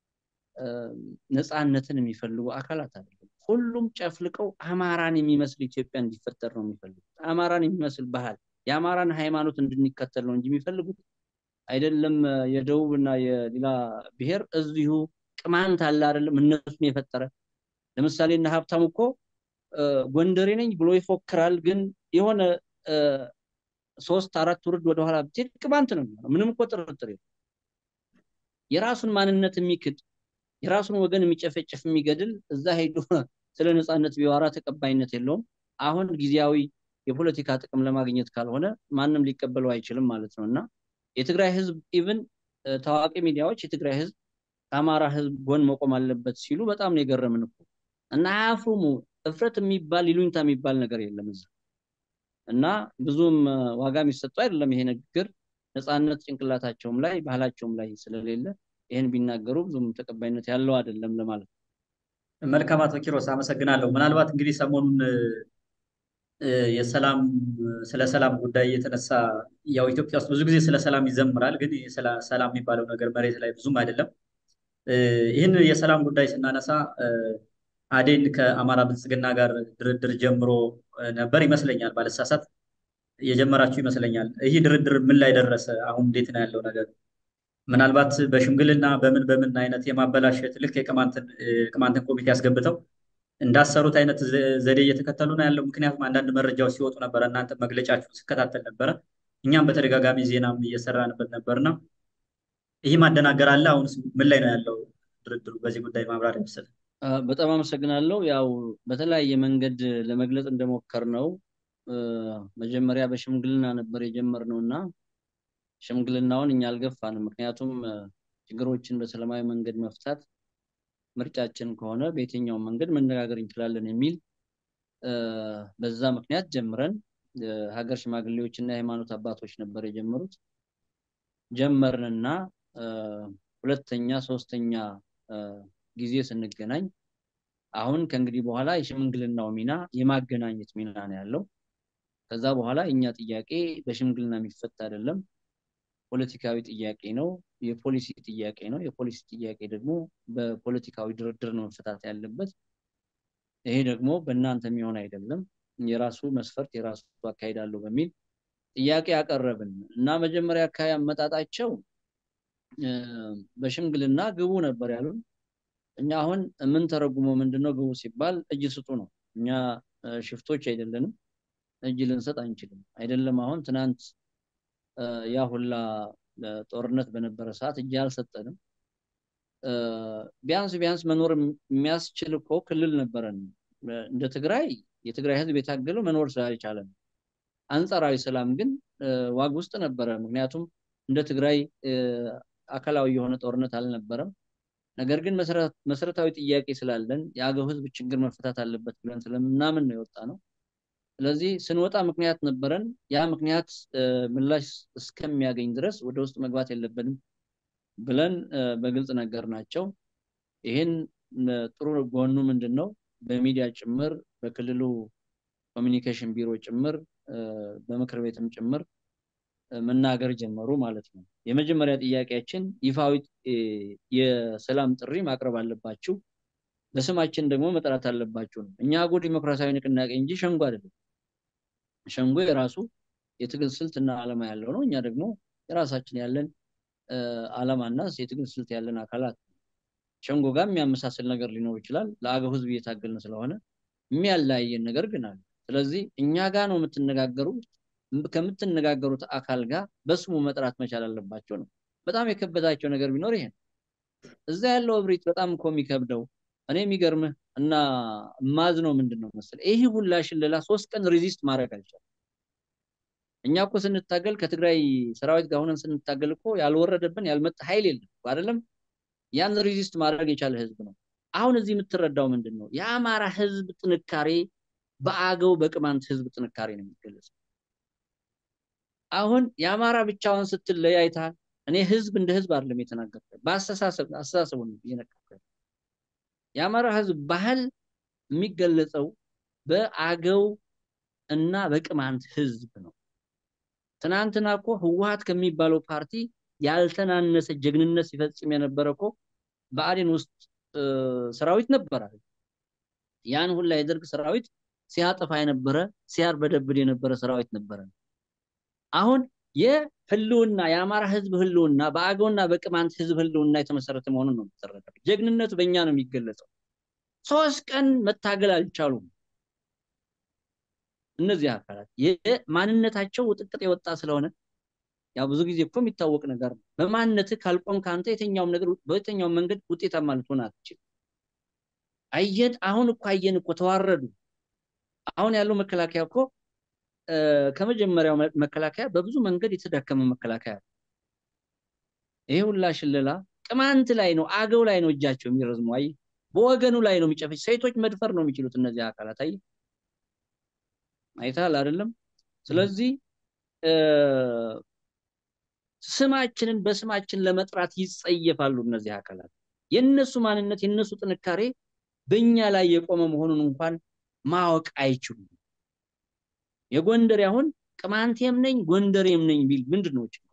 ነፃነትን የሚፈልጉ አካላት አይደለም። ሁሉም ጨፍልቀው አማራን የሚመስል ኢትዮጵያ እንዲፈጠር ነው የሚፈልጉት። አማራን የሚመስል ባህል፣ የአማራን ሃይማኖት እንድንከተል ነው እንጂ የሚፈልጉት አይደለም። የደቡብ እና የሌላ ብሔር እዚሁ ቅማንት አለ አይደለም እነሱን የፈጠረ ለምሳሌ እና ሀብታሙ እኮ ጎንደሬ ነኝ ብሎ ይፎክራል። ግን የሆነ ሶስት አራት ውርድ ወደኋላ ብትሄድ ቅማንት ነው የሚሆነው። ምንም እኮ ጥርጥር የለም። የራሱን ማንነት የሚክድ የራሱን ወገን የሚጨፈጭፍ የሚገድል እዛ ሄዶ ስለ ነፃነት ቢዋራ ተቀባይነት የለውም። አሁን ጊዜያዊ የፖለቲካ ጥቅም ለማግኘት ካልሆነ ማንም ሊቀበለው አይችልም ማለት ነው እና የትግራይ ህዝብ ኢቭን ታዋቂ ሚዲያዎች የትግራይ ህዝብ ከአማራ ህዝብ ጎን መቆም አለበት ሲሉ በጣም ነው የገረምን እኮ እና አያፍሩሙ። እፍረት የሚባል ይሉኝታ የሚባል ነገር የለም እዛ እና ብዙም ዋጋ የሚሰጠው አይደለም ይሄ ንግግር ነፃነት ጭንቅላታቸውም ላይ ባህላቸውም ላይ ስለሌለ ይህን ቢናገሩ ብዙም ተቀባይነት ያለው አይደለም ለማለት ነው። መልካም አቶ ኪሮስ አመሰግናለሁ። ምናልባት እንግዲህ ሰሞኑን የሰላም ስለ ሰላም ጉዳይ የተነሳ ያው ኢትዮጵያ ውስጥ ብዙ ጊዜ ስለ ሰላም ይዘምራል፣ ግን ሰላም የሚባለው ነገር መሬት ላይ ብዙም አይደለም። ይህን የሰላም ጉዳይ ስናነሳ አዴን ከአማራ ብልጽግና ጋር ድርድር ጀምሮ ነበር ይመስለኛል፣ ባለሳሳት የጀመራችሁ ይመስለኛል። ይህ ድርድር ምን ላይ ደረሰ? አሁን እንዴት ነው ያለው ነገር? ምናልባት በሽምግልና በምን በምን አይነት የማበላሸት ልክ የቅማንትን ኮሚቴ ያስገብተው እንዳሰሩት አይነት ዘዴ እየተከተሉ ነው ያለው። ምክንያቱም አንዳንድ መረጃዎች ሲወጡ ነበረ፣ እናንተ መግለጫችሁ ስከታተል ነበረ፣ እኛም በተደጋጋሚ ዜናም እየሰራንበት ነበርና ይህ ማደናገር አለ። አሁን ምን ላይ ነው ያለው ድርድሩ? በዚህ ጉዳይ ማብራሪያ መሰለህ። በጣም አመሰግናለሁ። ያው በተለያየ መንገድ ለመግለጽ እንደሞከር ነው መጀመሪያ በሽምግልና ነበር የጀመርነው እና ሽምግልናውን እኛ አልገፋንም። ምክንያቱም ችግሮችን በሰላማዊ መንገድ መፍታት ምርጫችን ከሆነ በየትኛው መንገድ መነጋገር እንችላለን የሚል በዛ ምክንያት ጀምረን ሀገር ሽማግሌዎች እና የሃይማኖት አባቶች ነበር የጀመሩት። ጀመርንና ሁለተኛ ሶስተኛ ጊዜ ስንገናኝ አሁን ከእንግዲህ በኋላ የሽምግልናው ሚና የማገናኘት ሚና ነው ያለው። ከዛ በኋላ እኛ ጥያቄ በሽምግልና የሚፈታ አይደለም፣ ፖለቲካዊ ጥያቄ ነው፣ የፖሊሲ ጥያቄ ነው። የፖሊሲ ጥያቄ ደግሞ በፖለቲካዊ ድርድር ነው መፈታት ያለበት። ይሄ ደግሞ በእናንተ የሚሆን አይደለም፣ የራሱ መስፈርት የራሱ አካሄድ አለው በሚል ጥያቄ አቀረብን እና መጀመሪያ አካባቢ አመጣጣቸው በሽምግልና ግቡ ነበር ያሉን። እኛ አሁን የምንተረጉመው ምንድነው ግቡ ሲባል እጅ ስጡ ነው። እኛ ሽፍቶች አይደለንም፣ እጅ ልንሰጥ አንችልም። አይደለም አሁን ትናንት ያ ሁላ ጦርነት በነበረ ሰዓት እጅ አልሰጠንም። ቢያንስ ቢያንስ መኖር የሚያስችል እኮ ክልል ነበረን። እንደ ትግራይ የትግራይ ህዝብ የታገለው መኖር ስላልቻለ ነው። አንጻራዊ ሰላም ግን ዋግ ውስጥ ነበረ። ምክንያቱም እንደ ትግራይ አካላዊ የሆነ ጦርነት አልነበረም። ነገር ግን መሰረታዊ ጥያቄ ስላለን የአገው ህዝብ ችግር መፈታት አለበት ብለን ስለምናምን ነው የወጣ ነው። ስለዚህ ስንወጣ ምክንያት ነበረን። ያ ምክንያት ምላሽ እስከሚያገኝ ድረስ ወደ ውስጥ መግባት የለብንም ብለን በግልጽ ነገር ናቸው። ይህን ጥሩ ጎኑ ምንድን ነው? በሚዲያ ጭምር በክልሉ ኮሚኒኬሽን ቢሮ ጭምር በምክር ቤትም ጭምር መናገር ጀመሩ ማለት ነው። የመጀመሪያ ጥያቄያችን ይፋዊ የሰላም ጥሪ ማቅረብ አለባችሁ፣ በስማችን ደግሞ መጥራት አለባችሁ ነው። እኛ አገው ዲሞክራሲያዊ ንቅናቄ እንጂ ሸንጎ አይደለም። ሸንጎ የራሱ የትግል ስልትና ዓላማ ያለው ነው። እኛ ደግሞ የራሳችን ያለን ዓላማና የትግል ስልት ያለን አካላት ሸንጎ ጋር የሚያመሳስል ነገር ሊኖር ይችላል። ለአገው ህዝብ እየታገልን ስለሆነ የሚያለያየን ነገር ግን አለ። ስለዚህ እኛ ጋር ነው የምትነጋገሩት ከምትነጋገሩት አካል ጋር በስሙ መጥራት መቻል አለባቸው ነው። በጣም የከበዳቸው ነገር ቢኖር ይሄ ነው። እዛ ያለው እብሪት በጣም እኮ የሚከብደው እኔ የሚገርምህ እና ማዝ ነው ምንድን ነው መሰለህ ይህ ሁላ ሽለላ ሶስት ቀን ሪዚስት ማድረግ አልቻለም። እኛ እኮ ስንታገል ከትግራይ ሰራዊት ጋር ሆነን ስንታገል እኮ ያልወረደብን ያልመጣ ኃይል የለም አይደለም። ያን ሪዚስት ማድረግ የቻለ ህዝብ ነው። አሁን እዚህ የምትረዳው ምንድን ነው? የአማራ ህዝብ ጥንካሬ በአገው በቅማንት ህዝብ ጥንካሬ ነው የሚገለጸው። አሁን የአማራ ብቻውን ስትለይ አይተሃል። እኔ ህዝብ እንደ ህዝብ አይደለም የተናገርኩት፣ በአስተሳሰብ አስተሳሰቡን እየነገርኩህ የአማራ ህዝብ ባህል የሚገለጸው በአገው እና በቅማንት ህዝብ ነው። ትናንትና እኮ ህወሓት ከሚባለው ፓርቲ ያልተናነሰ ጀግንነት ሲፈጽም የነበረ እኮ በአዴን ውስጥ ሰራዊት ነበረ። ያን ሁላ የደርግ ሰራዊት ሲያጠፋ የነበረ ሲያርበደብድ የነበረ ሰራዊት ነበረ። አሁን የህልውና የአማራ ህዝብ ህልውና በአገውና በቅማንት ህዝብ ህልውና የተመሰረተ መሆኑን ነው የምትረዳው። ጀግንነቱ በእኛ ነው የሚገለጸው። ሶስት ቀን መታገል አልቻሉም። እነዚህ አካላት የማንነታቸው ውጥቅጥ የወጣ ስለሆነ ያው ብዙ ጊዜ እኮ የሚታወቅ ነገር ነው። በማንነትህ ካልቆም ከአንተ የትኛውም ነገር በየትኛውም መንገድ ውጤታማ ልትሆን አትችልም። አየን፣ አሁን እኮ አየን እኮ ተዋረዱ። አሁን ያለው መከላከያ እኮ ከመጀመሪያው መከላከያ በብዙ መንገድ የተዳከመ መከላከያ ነው። ይሄ ሁላ ሽለላ ቅማንት ላይ ነው፣ አገው ላይ ነው እጃቸው የሚረዝሙ። አየህ፣ በወገኑ ላይ ነው የሚጨፈጭ። ሴቶች መድፈር ነው የሚችሉት እነዚህ አካላት። አየህ፣ አይተሃል አይደለም? ስለዚህ ስማችንን በስማችን ለመጥራት ይጸየፋሉ እነዚህ አካላት። የነሱ ማንነት የነሱ ጥንካሬ በእኛ ላይ የቆመ መሆኑን እንኳን ማወቅ አይችሉም። የጎንደር አሁን ቅማንቴም ነኝ ጎንደሬም ነኝ ቢል ምንድን ነው ችግሩ?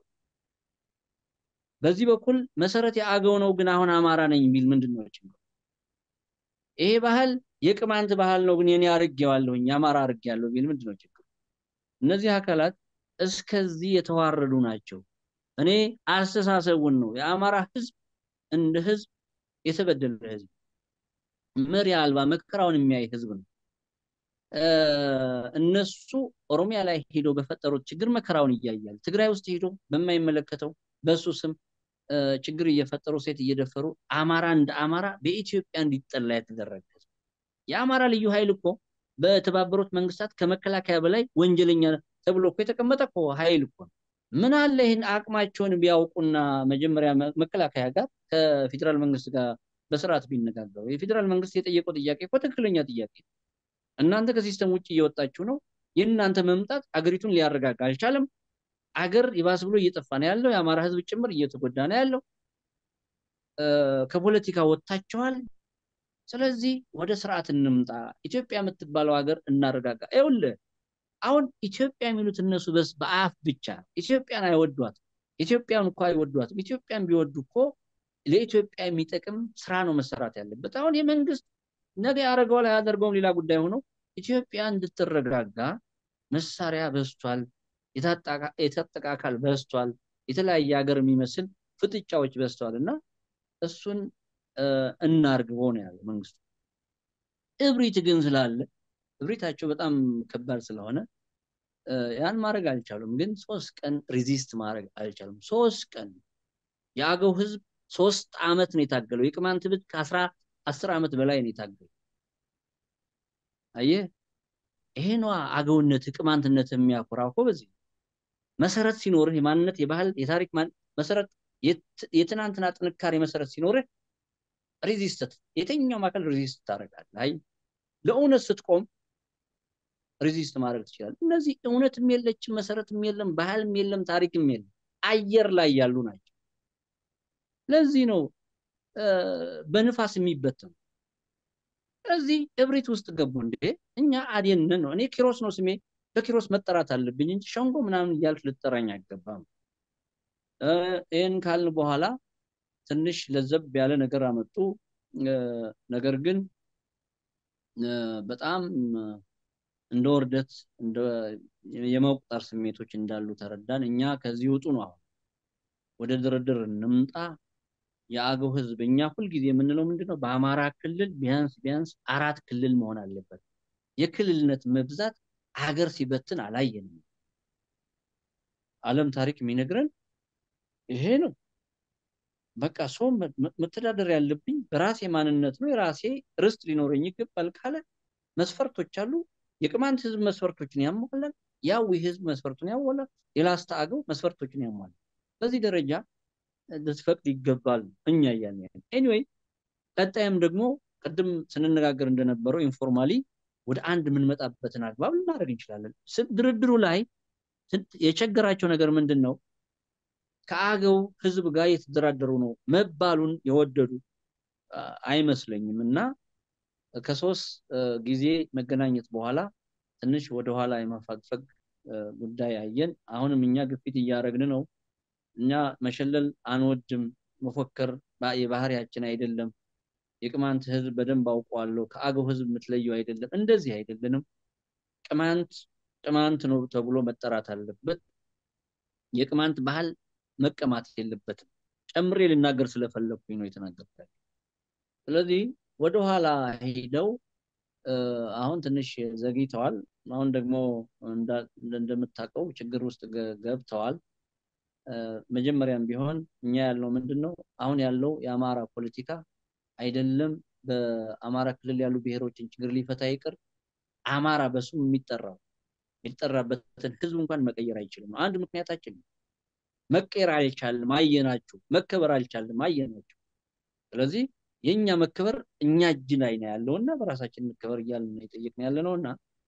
በዚህ በኩል መሰረት የአገው ነው ግን አሁን አማራ ነኝ ቢል ምንድን ነው ችግሩ? ይሄ ባህል የቅማንት ባህል ነው ግን የኔ አርጌዋለሁኝ የአማራ አርጌያለሁ ቢል ምንድን ነው ችግሩ? እነዚህ አካላት እስከዚህ የተዋረዱ ናቸው። እኔ አስተሳሰቡን ነው የአማራ ህዝብ እንደ ህዝብ የተበደለ ህዝብ መሪ አልባ መከራውን የሚያይ ህዝብ ነው። እነሱ ኦሮሚያ ላይ ሄዶ በፈጠሩት ችግር መከራውን እያያል ትግራይ ውስጥ ሄዶ በማይመለከተው በሱ ስም ችግር እየፈጠሩ ሴት እየደፈሩ አማራ እንደ አማራ በኢትዮጵያ እንዲጠላ የተደረገ ህዝብ። የአማራ ልዩ ኃይል እኮ በተባበሩት መንግስታት ከመከላከያ በላይ ወንጀለኛ ተብሎ እኮ የተቀመጠ እኮ ኃይል እኮ ነው። ምን አለ ይህን አቅማቸውን ቢያውቁና መጀመሪያ መከላከያ ጋር ከፌዴራል መንግስት ጋር በስርዓት ቢነጋገሩ። የፌዴራል መንግስት የጠየቀው ጥያቄ እኮ ትክክለኛ ጥያቄ ነው። እናንተ ከሲስተም ውጭ እየወጣችሁ ነው። የእናንተ መምጣት አገሪቱን ሊያረጋጋ አልቻለም። አገር ይባስ ብሎ እየጠፋ ነው ያለው። የአማራ ህዝብ ጭምር እየተጎዳ ነው ያለው። ከፖለቲካ ወጥታችኋል። ስለዚህ ወደ ስርዓት እንምጣ። ኢትዮጵያ የምትባለው ሀገር እናረጋጋ። ይኸውልህ አሁን ኢትዮጵያ የሚሉት እነሱ በስ በአፍ ብቻ ኢትዮጵያን አይወዷትም። ኢትዮጵያን እኮ አይወዷትም። ኢትዮጵያን ቢወዱ እኮ ለኢትዮጵያ የሚጠቅም ስራ ነው መሰራት ያለበት። አሁን የመንግስት ነገ ያደርገዋል አያደርገውም ሌላ ጉዳይ ሆኖ ኢትዮጵያ እንድትረጋጋ መሳሪያ በዝቷል፣ የታጠቀ አካል በዝቷል፣ የተለያየ ሀገር የሚመስል ፍጥጫዎች በዝተዋል እና እሱን እናርግበው ነው ያለው መንግስቱ። እብሪት ግን ስላለ እብሪታቸው በጣም ከባድ ስለሆነ ያን ማድረግ አልቻሉም። ግን ሶስት ቀን ሪዚስት ማድረግ አልቻሉም። ሶስት ቀን የአገው ህዝብ ሶስት አመት ነው የታገለው። የቅማንት ህዝብ ከአስራ አስር ዓመት በላይ ነው የታገለው። አየህ ይሄ ነዋ አገውነት ቅማንትነት የሚያኮራው እኮ በዚህ መሰረት ሲኖርህ የማንነት የባህል የታሪክ መሰረት የትናንትና ጥንካሬ መሰረት ሲኖርህ ሬዚስተት የትኛውም አካል ሬዚስት ታደርጋለህ። አይ ለእውነት ስትቆም ሬዚስት ማድረግ ትችላለህ። እነዚህ እውነትም የለችም፣ መሰረትም የለም፣ ባህልም የለም፣ ታሪክም የለም፣ አየር ላይ ያሉ ናቸው። ለዚህ ነው በንፋስ የሚበተኑ። ስለዚህ እብሪት ውስጥ ገቡ። እንዴ እኛ አዴንን ነው እኔ ኪሮስ ነው ስሜ፣ በኪሮስ መጠራት አለብኝ እንጂ ሸንጎ ምናምን እያልክ ልጠራኝ አይገባም። ይህን ካልን በኋላ ትንሽ ለዘብ ያለ ነገር አመጡ። ነገር ግን በጣም እንደ ውርደት የመቁጠር ስሜቶች እንዳሉ ተረዳን። እኛ ከዚህ ውጡ ነው አሁን ወደ ድርድር እንምጣ። የአገው ህዝብ እኛ ሁልጊዜ የምንለው ምንድን ነው? በአማራ ክልል ቢያንስ ቢያንስ አራት ክልል መሆን አለበት። የክልልነት መብዛት ሀገር ሲበትን አላየንም። ዓለም ታሪክ የሚነግረን ይሄ ነው። በቃ ሰው መተዳደር ያለብኝ በራሴ ማንነት ነው። የራሴ ርስት ሊኖረኝ ይገባል ካለ መስፈርቶች አሉ። የቅማንት ህዝብ መስፈርቶችን ያሟላል። ያዊ ህዝብ መስፈርቱን ያሟላል። የላስታ አገው መስፈርቶችን ያሟላል። በዚህ ደረጃ ልትፈቅድ ይገባል እኛ እያልን ያለ ኤኒዌይ፣ ቀጣይም ደግሞ ቅድም ስንነጋገር እንደነበረው ኢንፎርማሊ ወደ አንድ የምንመጣበትን አግባብ ልናደርግ እንችላለን። ድርድሩ ላይ የቸገራቸው ነገር ምንድን ነው? ከአገው ህዝብ ጋር የተደራደሩ ነው መባሉን የወደዱ አይመስለኝም እና ከሶስት ጊዜ መገናኘት በኋላ ትንሽ ወደኋላ የማፋግፈግ ጉዳይ አየን። አሁንም እኛ ግፊት እያደረግን ነው። እኛ መሸለል አንወድም፣ መፎከር የባህሪያችን አይደለም። የቅማንት ህዝብ በደንብ አውቀዋለሁ። ከአገው ህዝብ የምትለየው አይደለም። እንደዚህ አይደለንም። ቅማንት ቅማንት ነው ተብሎ መጠራት አለበት። የቅማንት ባህል መቀማት የለበትም። ጨምሬ ልናገር ስለፈለግኩኝ ነው የተናገርኩት። ስለዚህ ወደኋላ ሄደው አሁን ትንሽ ዘግይተዋል። አሁን ደግሞ እንደምታውቀው ችግር ውስጥ ገብተዋል። መጀመሪያም ቢሆን እኛ ያለው ምንድን ነው? አሁን ያለው የአማራ ፖለቲካ አይደለም በአማራ ክልል ያሉ ብሔሮችን ችግር ሊፈታ ይቅር አማራ በስሙ የሚጠራው የሚጠራበትን ህዝብ እንኳን መቀየር አይችልም። አንድ ምክንያታችን ነው። መቀየር አልቻልም፣ አየናችሁ። መከበር አልቻልም፣ አየናችሁ። ስለዚህ የእኛ መከበር እኛ እጅ ላይ ነው ያለው እና በራሳችን መከበር እያልን የጠየቅን ያለ ነው እና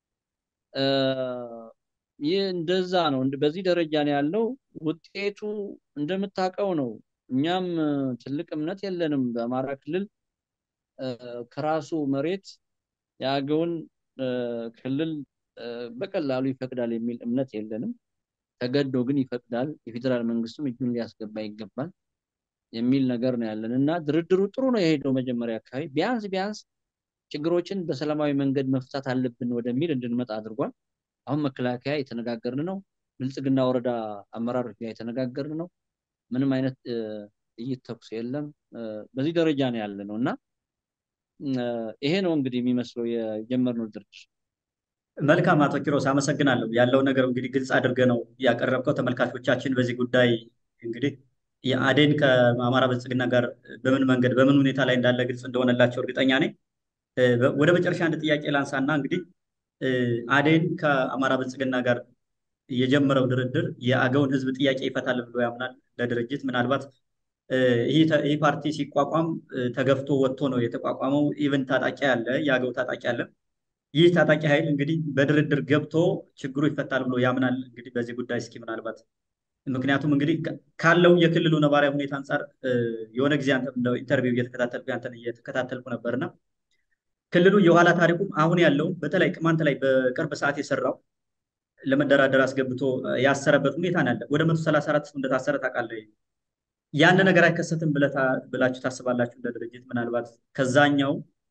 ይህ እንደዛ ነው። በዚህ ደረጃ ነው ያለው። ውጤቱ እንደምታውቀው ነው። እኛም ትልቅ እምነት የለንም በአማራ ክልል ከራሱ መሬት የአገውን ክልል በቀላሉ ይፈቅዳል የሚል እምነት የለንም። ተገዶ ግን ይፈቅዳል፣ የፌዴራል መንግስቱም እጁን ሊያስገባ ይገባል የሚል ነገር ነው ያለን እና ድርድሩ ጥሩ ነው የሄደው። መጀመሪያ አካባቢ ቢያንስ ቢያንስ ችግሮችን በሰላማዊ መንገድ መፍታት አለብን ወደሚል እንድንመጣ አድርጓል። አሁን መከላከያ የተነጋገርን ነው። ብልጽግና ወረዳ አመራሮች ጋር የተነጋገርን ነው። ምንም አይነት ጥይት ተኩስ የለም። በዚህ ደረጃ ነው ያለ ነው እና ይሄ ነው እንግዲህ የሚመስለው የጀመርነው ድርድር። መልካም አቶ ኪሮስ አመሰግናለሁ። ያለው ነገር እንግዲህ ግልጽ አድርገህ ነው ያቀረብከው። ተመልካቾቻችን በዚህ ጉዳይ እንግዲህ የአዴን ከአማራ ብልጽግና ጋር በምን መንገድ በምን ሁኔታ ላይ እንዳለ ግልጽ እንደሆነላቸው እርግጠኛ ነኝ። ወደ መጨረሻ አንድ ጥያቄ ላንሳና እንግዲህ አዴን ከአማራ ብልጽግና ጋር የጀመረው ድርድር የአገውን ህዝብ ጥያቄ ይፈታል ብሎ ያምናል። ለድርጅት ምናልባት ይህ ፓርቲ ሲቋቋም ተገፍቶ ወጥቶ ነው የተቋቋመው። ኢቨን ታጣቂ አለ፣ የአገው ታጣቂ አለ። ይህ ታጣቂ ኃይል እንግዲህ በድርድር ገብቶ ችግሩ ይፈታል ብሎ ያምናል። እንግዲህ በዚህ ጉዳይ እስኪ ምናልባት ምክንያቱም እንግዲህ ካለው የክልሉ ነባራዊ ሁኔታ አንጻር የሆነ ጊዜ ኢንተርቪው እየተከታተልኩ ያንተን እየተከታተልኩ ነበርና ክልሉ የኋላ ታሪኩም አሁን ያለው በተለይ ቅማንት ላይ በቅርብ ሰዓት የሰራው ለመደራደር አስገብቶ ያሰረበት ሁኔታ ነው ያለ። ወደ መቶ ሰላሳ አራት ሰው እንደታሰረ ታውቃለህ። ያን ነገር አይከሰትም ብላችሁ ታስባላችሁ? እንደ ድርጅት ምናልባት ከዛኛው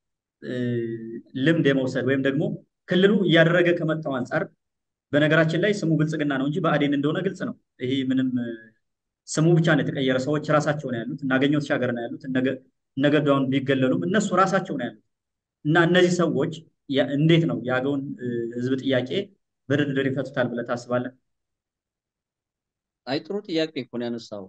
ልምድ የመውሰድ ወይም ደግሞ ክልሉ እያደረገ ከመጣው አንጻር በነገራችን ላይ ስሙ ብልጽግና ነው እንጂ ብአዴን እንደሆነ ግልጽ ነው። ይሄ ምንም ስሙ ብቻ ነው የተቀየረ። ሰዎች ራሳቸው ነው ያሉት። እናገኘው ተሻገር ነው ያሉት። እነገዳውን ቢገለሉም እነሱ ራሳቸው ነው ያሉት። እና እነዚህ ሰዎች እንዴት ነው የአገውን ህዝብ ጥያቄ በድርድር ይፈቱታል ብለህ ታስባለህ? አይ ጥሩ ጥያቄ እኮ ነው ያነሳው።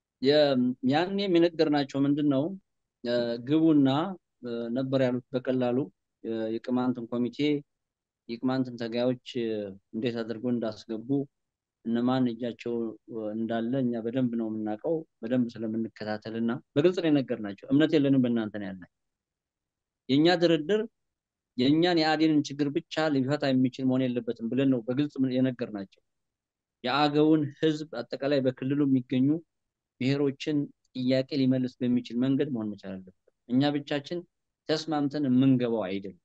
ያኔ የነገርናቸው ምንድን ነው ግቡና ነበር ያሉት በቀላሉ የቅማንትን ኮሚቴ የቅማንትን ተጋዮች እንዴት አድርገው እንዳስገቡ እነማን እጃቸው እንዳለ እኛ በደንብ ነው የምናውቀው፣ በደንብ ስለምንከታተል እና በግልጽ ነው የነገርናቸው። እምነት የለንም በእናንተ ነው ያለ የእኛ ድርድር የእኛን የአዴንን ችግር ብቻ ሊፈታ የሚችል መሆን የለበትም ብለን ነው በግልጽ የነገርናቸው። የአገውን ህዝብ አጠቃላይ በክልሉ የሚገኙ ብሔሮችን ጥያቄ ሊመልስ በሚችል መንገድ መሆን መቻል አለበት። እኛ ብቻችን ተስማምተን የምንገባው አይደለም።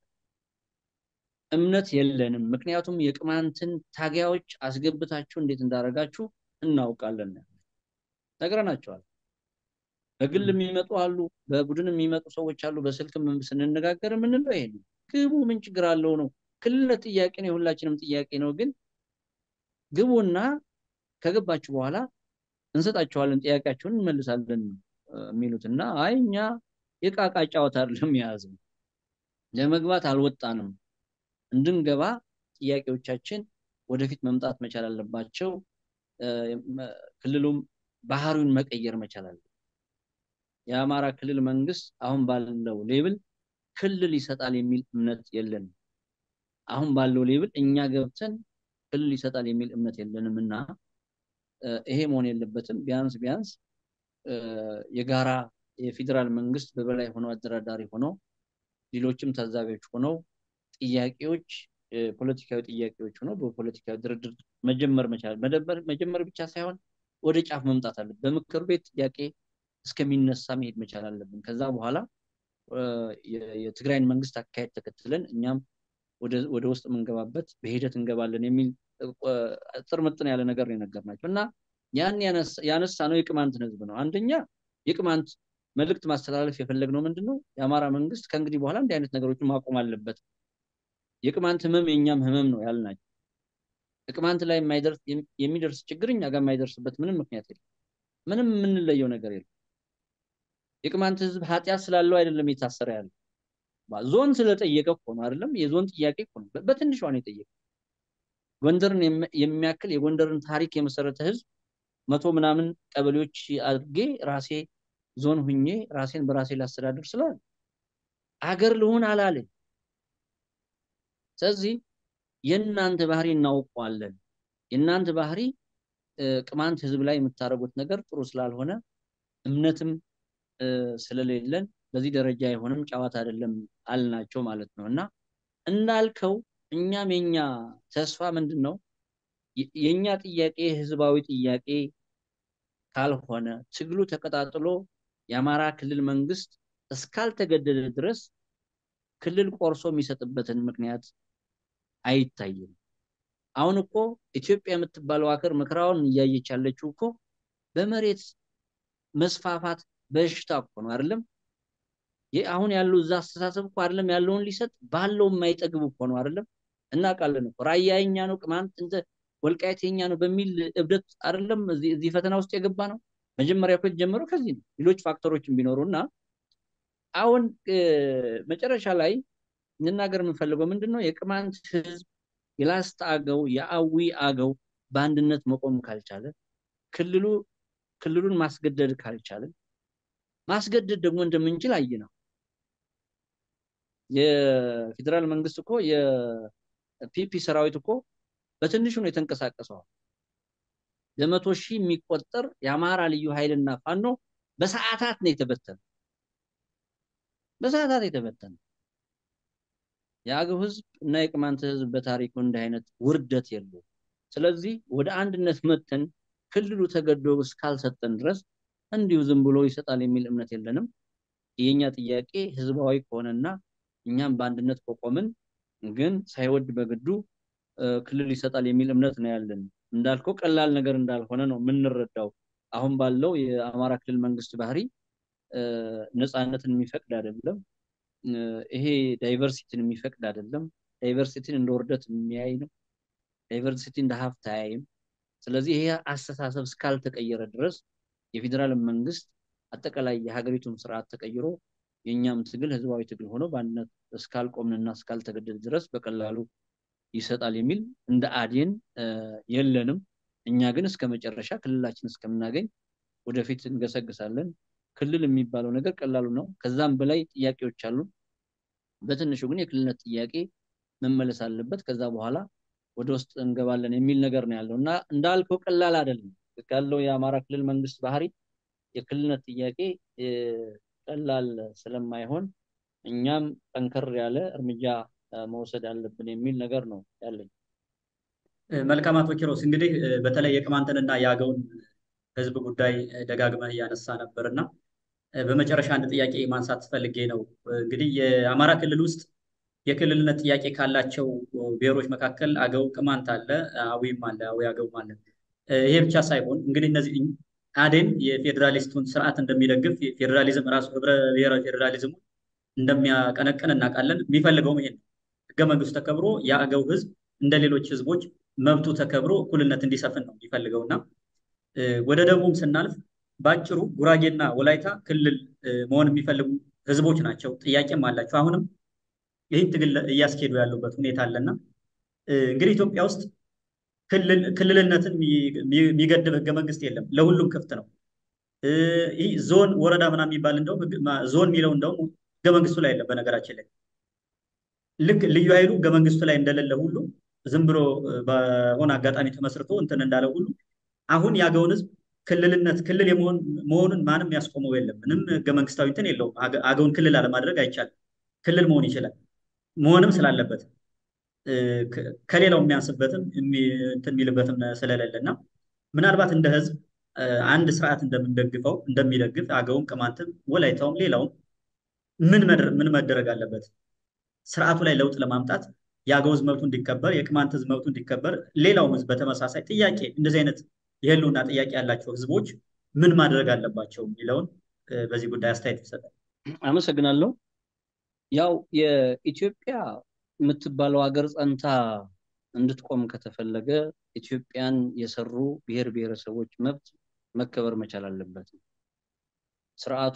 እምነት የለንም። ምክንያቱም የቅማንትን ታጋዮች አስገብታችሁ እንዴት እንዳደረጋችሁ እናውቃለን ነግረናቸዋል። በግል የሚመጡ አሉ፣ በቡድን የሚመጡ ሰዎች አሉ። በስልክም ስንነጋገር የምንለው ይሄ ነው። ግቡ፣ ምን ችግር አለው ነው። ክልልነት ጥያቄ ነው፣ የሁላችንም ጥያቄ ነው። ግን ግቡና ከገባችሁ በኋላ እንሰጣችኋለን፣ ጥያቄያችሁን እንመልሳለን የሚሉት እና አይ እኛ የቃቃ ጨዋታ አይደለም የያዝነው፣ ለመግባት አልወጣንም። እንድንገባ ጥያቄዎቻችን ወደፊት መምጣት መቻል አለባቸው። ክልሉም ባህሪውን መቀየር መቻል አለ። የአማራ ክልል መንግስት አሁን ባለው ሌብል ክልል ይሰጣል የሚል እምነት የለንም። አሁን ባለው ሌብል እኛ ገብተን ክልል ይሰጣል የሚል እምነት የለንም እና ይሄ መሆን የለበትም። ቢያንስ ቢያንስ የጋራ የፌዴራል መንግስት በበላይ ሆነው አደራዳሪ ሆነው ሌሎችም ታዛቢዎች ሆነው ጥያቄዎች ፖለቲካዊ ጥያቄዎች ሆነው በፖለቲካዊ ድርድር መጀመር መቻል መጀመር ብቻ ሳይሆን ወደ ጫፍ መምጣት አለብን። በምክር ቤት ጥያቄ እስከሚነሳ መሄድ መቻል አለብን። ከዛ በኋላ የትግራይን መንግስት አካሄድ ተከትለን እኛም ወደ ውስጥ የምንገባበት በሂደት እንገባለን የሚል ጥርምጥን ያለ ነገር ነው የነገርናቸው እና ያን ያነሳ ነው የቅማንትን ህዝብ ነው። አንደኛ የቅማንት መልእክት ማስተላለፍ የፈለግነው ምንድን ነው? የአማራ መንግስት ከእንግዲህ በኋላ እንዲህ አይነት ነገሮችን ማቆም አለበት። የቅማንት ህመም የእኛም ህመም ነው ያልናቸው። ቅማንት ላይ የሚደርስ ችግር እኛ ጋር የማይደርስበት ምንም ምክንያት የለም። ምንም የምንለየው ነገር የለም። የቅማንት ህዝብ ኃጢአት ስላለው አይደለም የታሰረ ያለ ዞን ስለጠየቀ እኮ ነው አይደለም። የዞን ጥያቄ እኮ ነው በትንሿ ነው የጠየቀ። ጎንደርን የሚያክል የጎንደርን ታሪክ የመሰረተ ህዝብ መቶ ምናምን ቀበሌዎች አድርጌ ራሴ ዞን ሁኜ ራሴን በራሴ ላስተዳድር ስላለ አገር ልሆን አላለ። ስለዚህ የእናንተ ባህሪ እናውቀዋለን። የእናንተ ባህሪ ቅማንት ህዝብ ላይ የምታደርጉት ነገር ጥሩ ስላልሆነ እምነትም ስለሌለን በዚህ ደረጃ አይሆንም፣ ጨዋታ አይደለም አልናቸው ማለት ነው። እና እንዳልከው እኛም የኛ ተስፋ ምንድን ነው? የእኛ ጥያቄ ህዝባዊ ጥያቄ ካልሆነ ትግሉ ተቀጣጥሎ የአማራ ክልል መንግስት እስካልተገደደ ድረስ ክልል ቆርሶ የሚሰጥበትን ምክንያት አይታይም። አሁን እኮ ኢትዮጵያ የምትባለው ሀገር መከራውን እያየች ያለችው እኮ በመሬት መስፋፋት በሽታ እኮ ነው አይደለም። አሁን ያለው እዛ አስተሳሰብ እኮ አይደለም ያለውን ሊሰጥ ባለው የማይጠግብ እኮ ነው አይደለም። እናውቃለን እኮ ራያ የኛ ነው፣ ቅማንት እንደ ወልቃይት የኛ ነው በሚል እብደት አይደለም እዚህ ፈተና ውስጥ የገባ ነው። መጀመሪያ እኮ የተጀመረው ከዚህ ነው። ሌሎች ፋክተሮችን ቢኖሩ እና አሁን መጨረሻ ላይ እንናገር የምንፈልገው ምንድን ነው? የቅማንት ህዝብ የላስታ አገው የአዊ አገው በአንድነት መቆም ካልቻለ ክልሉ ክልሉን ማስገደድ ካልቻለ ማስገደድ ደግሞ እንደምንችል አይ ነው። የፌዴራል መንግስት እኮ ፒፒ ሰራዊት እኮ በትንሹ ነው የተንቀሳቀሰዋል። በመቶ ሺህ የሚቆጠር የአማራ ልዩ ኃይልና ፋኖ በሰዓታት ነው የተበተነ በሰዓታት የተበተነ። የአገው ህዝብ እና የቅማንት ህዝብ በታሪኩ እንዲህ አይነት ውርደት የለውም። ስለዚህ ወደ አንድነት መተን ክልሉ ተገዶ እስካልሰጠን ድረስ እንዲሁ ዝም ብሎ ይሰጣል የሚል እምነት የለንም። የኛ ጥያቄ ህዝባዊ ከሆነና እኛም በአንድነት ከቆምን ግን ሳይወድ በግዱ ክልል ይሰጣል የሚል እምነት ነው ያለን። እንዳልከው ቀላል ነገር እንዳልሆነ ነው የምንረዳው። አሁን ባለው የአማራ ክልል መንግስት ባህሪ ነፃነትን የሚፈቅድ አይደለም። ይሄ ዳይቨርሲቲን የሚፈቅድ አይደለም። ዳይቨርሲቲን እንደ ውርደት የሚያይ ነው። ዳይቨርሲቲ እንደ ሀብት አያይም። ስለዚህ ይሄ አስተሳሰብ እስካልተቀየረ ድረስ የፌዴራል መንግስት አጠቃላይ የሀገሪቱን ስርዓት ተቀይሮ የእኛም ትግል ህዝባዊ ትግል ሆኖ በአንድነት እስካልቆምንና እስካልተገደል ድረስ በቀላሉ ይሰጣል የሚል እንደ አዴን የለንም። እኛ ግን እስከ መጨረሻ ክልላችን እስከምናገኝ ወደፊት እንገሰግሳለን። ክልል የሚባለው ነገር ቀላሉ ነው። ከዛም በላይ ጥያቄዎች አሉ። በትንሹ ግን የክልልነት ጥያቄ መመለስ አለበት። ከዛ በኋላ ወደ ውስጥ እንገባለን የሚል ነገር ነው ያለው እና እንዳልከው ቀላል አይደለም። ያለው የአማራ ክልል መንግስት ባህሪ የክልልነት ጥያቄ ቀላል ስለማይሆን እኛም ጠንከር ያለ እርምጃ መውሰድ አለብን የሚል ነገር ነው ያለኝ። መልካም አቶ ኪሮስ፣ እንግዲህ በተለይ የቅማንትንና የአገውን ህዝብ ጉዳይ ደጋግመህ እያነሳ ነበር እና በመጨረሻ አንድ ጥያቄ ማንሳት ፈልጌ ነው። እንግዲህ የአማራ ክልል ውስጥ የክልልነት ጥያቄ ካላቸው ብሔሮች መካከል አገው፣ ቅማንት አለ፣ አዊም አለ፣ አዊ አገውም አለ። ይሄ ብቻ ሳይሆን እንግዲህ እነዚህ አዴን የፌዴራሊስቱን ስርዓት እንደሚደግፍ ፌዴራሊዝም ራሱ ህብረ ብሔራዊ ፌዴራሊዝሙ እንደሚያቀነቅን እናውቃለን። የሚፈልገውም ይሄን ህገ መንግስቱ ተከብሮ የአገው ህዝብ እንደ ሌሎች ህዝቦች መብቱ ተከብሮ እኩልነት እንዲሰፍን ነው የሚፈልገው እና ወደ ደቡብም ስናልፍ በአጭሩ ጉራጌና ወላይታ ክልል መሆን የሚፈልጉ ህዝቦች ናቸው። ጥያቄም አላቸው። አሁንም ይህን ትግል እያስኬዱ ያሉበት ሁኔታ አለና እንግዲህ ኢትዮጵያ ውስጥ ክልልነትን የሚገድብ ህገ መንግስት የለም። ለሁሉም ክፍት ነው። ይህ ዞን፣ ወረዳ ምናምን የሚባል እንደውም ዞን የሚለው እንደውም ህገ መንግስቱ ላይ የለም። በነገራችን ላይ ልክ ልዩ ኃይሉ ህገ መንግስቱ ላይ እንደሌለ ሁሉ ዝም ብሎ በሆነ አጋጣሚ ተመስርቶ እንትን እንዳለ ሁሉ አሁን የአገውን ህዝብ ክልልነት ክልል መሆኑን ማንም ያስቆመው የለም። ምንም ህገ መንግስታዊ እንትን የለውም። አገውን ክልል አለማድረግ አይቻልም። ክልል መሆን ይችላል። መሆንም ስላለበት ከሌላው የሚያንስበትም እንትን የሚልበትም ስለሌለ እና ምናልባት እንደ ህዝብ አንድ ስርዓት እንደምንደግፈው እንደሚደግፍ አገውም፣ ቅማንትም፣ ወላይታውም ሌላውም ምን መደረግ አለበት? ስርዓቱ ላይ ለውጥ ለማምጣት የአገው ህዝብ መብቱ እንዲከበር፣ የቅማንት ህዝብ መብቱ እንዲከበር፣ ሌላውም ህዝብ በተመሳሳይ ጥያቄ እንደዚህ አይነት የህልውና ጥያቄ ያላቸው ህዝቦች ምን ማድረግ አለባቸው የሚለውን በዚህ ጉዳይ አስተያየት ይሰጣል። አመሰግናለሁ። ያው የኢትዮጵያ የምትባለው ሀገር ጸንታ እንድትቆም ከተፈለገ ኢትዮጵያን የሰሩ ብሔር ብሔረሰቦች መብት መከበር መቻል አለበት። ስርዓቱ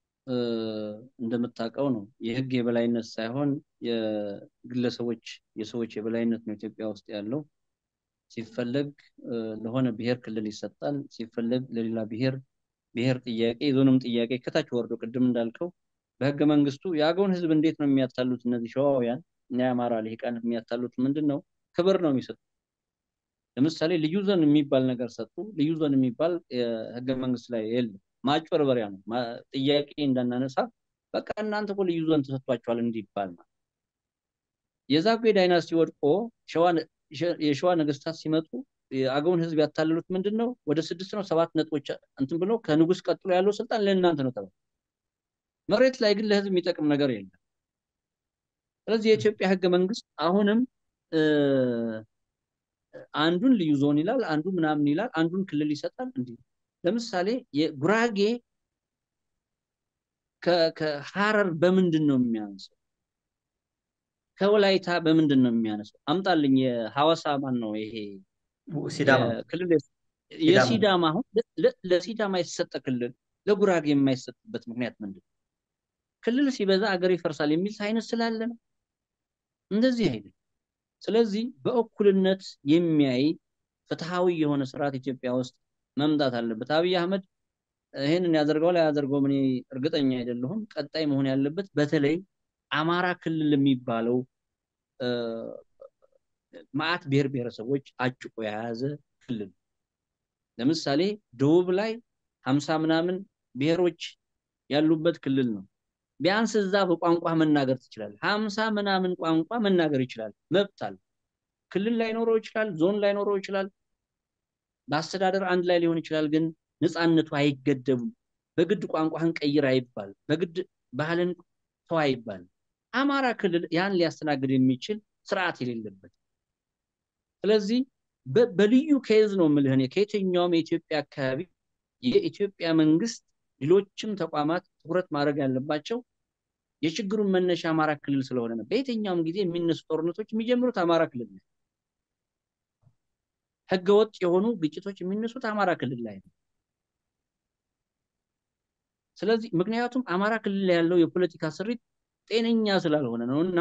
እንደምታውቀው ነው የህግ የበላይነት ሳይሆን የግለሰቦች የሰዎች የበላይነት ነው ኢትዮጵያ ውስጥ ያለው። ሲፈለግ ለሆነ ብሔር ክልል ይሰጣል፣ ሲፈለግ ለሌላ ብሔር ብሔር ጥያቄ የዞንም ጥያቄ ከታች ወርዶ ቅድም እንዳልከው በህገ መንግስቱ የአገውን ህዝብ እንዴት ነው የሚያታሉት እነዚህ ሸዋውያን እና የአማራ ልሂቃን የሚያታሉት ምንድን ነው? ክብር ነው የሚሰጡት። ለምሳሌ ልዩ ዞን የሚባል ነገር ሰጡ። ልዩ ዞን የሚባል ህገ መንግስት ላይ የለም። ማጭበርበሪያ ነው። ጥያቄ እንዳናነሳ በቃ እናንተ እኮ ልዩ ዞን ተሰጥቷቸዋል እንዲባል ነው። የዛጉዌ ዳይናስቲ ወድቆ የሸዋ ነገስታት ሲመጡ የአገውን ህዝብ ያታለሉት ምንድን ነው? ወደ ስድስት ነው ሰባት ነጥቦች እንትን ብሎ ከንጉስ ቀጥሎ ያለው ስልጣን ለእናንተ ነው ተባለ። መሬት ላይ ግን ለህዝብ የሚጠቅም ነገር የለም። ስለዚህ የኢትዮጵያ ህገ መንግስት አሁንም አንዱን ልዩ ዞን ይላል፣ አንዱ ምናምን ይላል፣ አንዱን ክልል ይሰጣል። እንዲህ ለምሳሌ የጉራጌ ከሀረር በምንድን ነው የሚያንሰው? ከወላይታ በምንድን ነው የሚያነሰው? አምጣልኝ። የሐዋሳ ማን ነው ይሄ ክልል? የሲዳማ አሁን ለሲዳማ የተሰጠ ክልል ለጉራጌ የማይሰጥበት ምክንያት ምንድን ነው? ክልል ሲበዛ አገር ይፈርሳል የሚል ሳይንስ ስላለ ነው። እንደዚህ አይደለም። ስለዚህ በእኩልነት የሚያይ ፍትሃዊ የሆነ ስርዓት ኢትዮጵያ ውስጥ መምጣት አለበት። አብይ አህመድ ይህንን ያደርገው ላይ ያደርገው እኔ እርግጠኛ አይደለሁም። ቀጣይ መሆን ያለበት በተለይ አማራ ክልል የሚባለው ማአት ብሔር ብሔረሰቦች አጭቆ የያዘ ክልል ለምሳሌ ደቡብ ላይ ሀምሳ ምናምን ብሔሮች ያሉበት ክልል ነው። ቢያንስ እዛ በቋንቋ መናገር ትችላለህ። ሀምሳ ምናምን ቋንቋ መናገር ይችላል፣ መብት አለ። ክልል ላይኖረው ይችላል፣ ዞን ላይኖረው ይችላል፣ በአስተዳደር አንድ ላይ ሊሆን ይችላል። ግን ነፃነቱ አይገደቡም። በግድ ቋንቋህን ቀይር አይባል፣ በግድ ባህልን ተው አይባል። አማራ ክልል ያን ሊያስተናግድ የሚችል ስርዓት የሌለበት ስለዚህ በልዩ ኬዝ ነው የምልህ እኔ ከየትኛውም የኢትዮጵያ አካባቢ የኢትዮጵያ መንግስት ሌሎችም ተቋማት ትኩረት ማድረግ ያለባቸው የችግሩን መነሻ አማራ ክልል ስለሆነ ነው። በየትኛውም ጊዜ የሚነሱ ጦርነቶች የሚጀምሩት አማራ ክልል ነው። ህገወጥ የሆኑ ግጭቶች የሚነሱት አማራ ክልል ላይ ነው። ስለዚህ ምክንያቱም አማራ ክልል ላይ ያለው የፖለቲካ ስሪት ጤነኛ ስላልሆነ ነው እና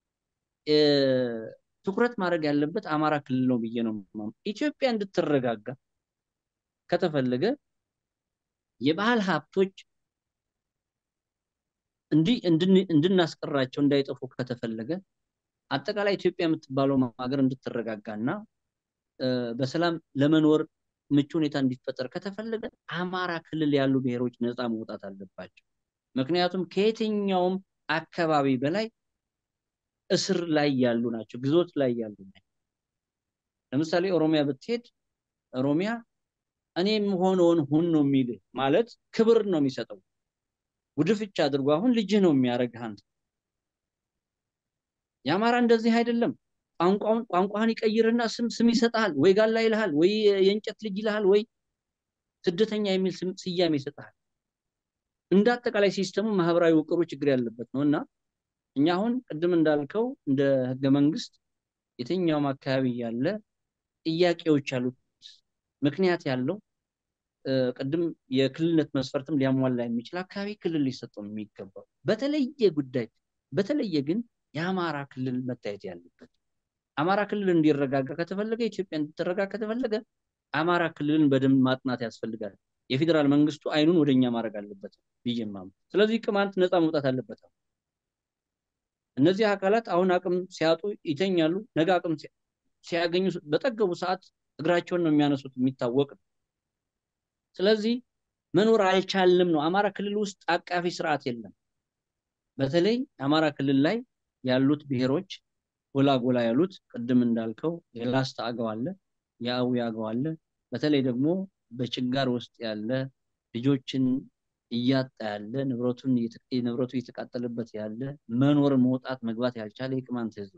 ትኩረት ማድረግ ያለበት አማራ ክልል ነው ብዬ ነው። ኢትዮጵያ እንድትረጋጋ ከተፈለገ የባህል ሀብቶች እንዲህ እንድናስቀራቸው እንዳይጠፉ ከተፈለገ አጠቃላይ ኢትዮጵያ የምትባለው ሀገር እንድትረጋጋ እና በሰላም ለመኖር ምቹ ሁኔታ እንዲፈጠር ከተፈለገ አማራ ክልል ያሉ ብሔሮች ነፃ መውጣት አለባቸው። ምክንያቱም ከየትኛውም አካባቢ በላይ እስር ላይ ያሉ ናቸው፣ ግዞት ላይ ያሉ ናቸው። ለምሳሌ ኦሮሚያ ብትሄድ ኦሮሚያ እኔ የምሆነውን ሁን ነው የሚልህ ማለት ክብር ነው የሚሰጠው። ጉድፍቻ አድርጎ አሁን ልጅህ ነው የሚያደርግህ አንተ። የአማራ እንደዚህ አይደለም። ቋንቋውን ቋንቋህን ይቀይርና ስም ስም ይሰጥሃል፣ ወይ ጋላ ይልሃል፣ ወይ የእንጨት ልጅ ይልሃል፣ ወይ ስደተኛ የሚል ስያሜ ይሰጥሃል። እንደ አጠቃላይ ሲስተሙ ማህበራዊ ውቅሩ ችግር ያለበት ነው እና እኛ አሁን ቅድም እንዳልከው እንደ ህገ መንግስት የትኛውም አካባቢ ያለ ጥያቄዎች ያሉት ምክንያት ያለው ቅድም የክልልነት መስፈርትም ሊያሟላ የሚችል አካባቢ ክልል ሊሰጠው የሚገባው በተለየ ጉዳይ በተለየ ግን የአማራ ክልል መታየት ያለበት አማራ ክልል እንዲረጋጋ ከተፈለገ ኢትዮጵያ እንድትረጋጋ ከተፈለገ አማራ ክልልን በደንብ ማጥናት ያስፈልጋል። የፌዴራል መንግስቱ አይኑን ወደኛ ማድረግ አለበት ብዬማም። ስለዚህ ቅማንት ነፃ መውጣት አለበት። እነዚህ አካላት አሁን አቅም ሲያጡ ይተኛሉ። ነገ አቅም ሲያገኙ በጠገቡ ሰዓት እግራቸውን ነው የሚያነሱት፣ የሚታወቅ ነው። ስለዚህ መኖር አልቻልንም ነው። አማራ ክልል ውስጥ አቃፊ ስርዓት የለም። በተለይ አማራ ክልል ላይ ያሉት ብሔሮች ጎላ ጎላ ያሉት ቅድም እንዳልከው የላስታ አገው አለ፣ የአዊ አገው አለ። በተለይ ደግሞ በችጋር ውስጥ ያለ ልጆችን እያጣ ያለ ንብረቱን ንብረቱ እየተቃጠለበት ያለ መኖር መውጣት መግባት ያልቻለ የቅማንት ህዝብ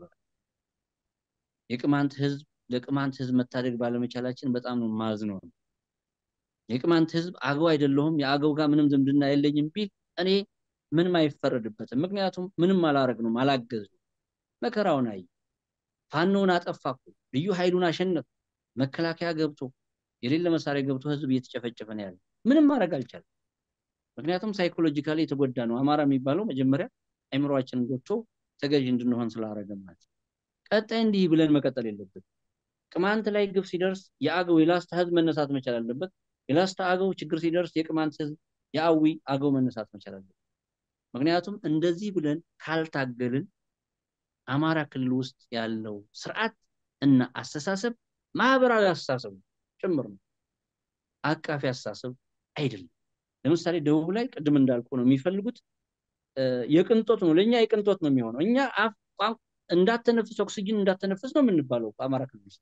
የቅማንት ህዝብ ለቅማንት ህዝብ መታደግ ባለመቻላችን በጣም ነው ማዝነው። የቅማንት ህዝብ አገው አይደለሁም የአገው ጋር ምንም ዝምድና የለኝም ቢል እኔ ምንም አይፈረድበትም። ምክንያቱም ምንም አላረግ ነው አላገዝ ነው መከራውን አይ ፋኖውን አጠፋኩ ልዩ ኃይሉን አሸነፍ መከላከያ ገብቶ የሌለ መሳሪያ ገብቶ ህዝብ እየተጨፈጨፈ ነው ያለ ምንም ማድረግ አልቻለም። ምክንያቱም ሳይኮሎጂካሊ የተጎዳ ነው። አማራ የሚባለው መጀመሪያ አይምሯችንን ገብቶ ተገዥ እንድንሆን ስላደረገ ማለት ቀጣይ እንዲህ ብለን መቀጠል የለብን። ቅማንት ላይ ግፍ ሲደርስ የአገው የላስታ ህዝብ መነሳት መቻል አለበት። የላስታ አገው ችግር ሲደርስ የቅማንት ህዝብ የአዊ አገው መነሳት መቻል አለበት። ምክንያቱም እንደዚህ ብለን ካልታገልን አማራ ክልል ውስጥ ያለው ስርዓት እና አስተሳሰብ ማህበራዊ አስተሳሰብ ጭምር ነው፣ አቃፊ አስተሳሰብ አይደለም። ለምሳሌ ደቡብ ላይ ቅድም እንዳልኩ ነው የሚፈልጉት የቅንጦት ነው። ለእኛ የቅንጦት ነው የሚሆነው። እኛ እንዳተነፍስ ኦክሲጅን እንዳተነፍስ ነው የምንባለው በአማራ ክልል ውስጥ።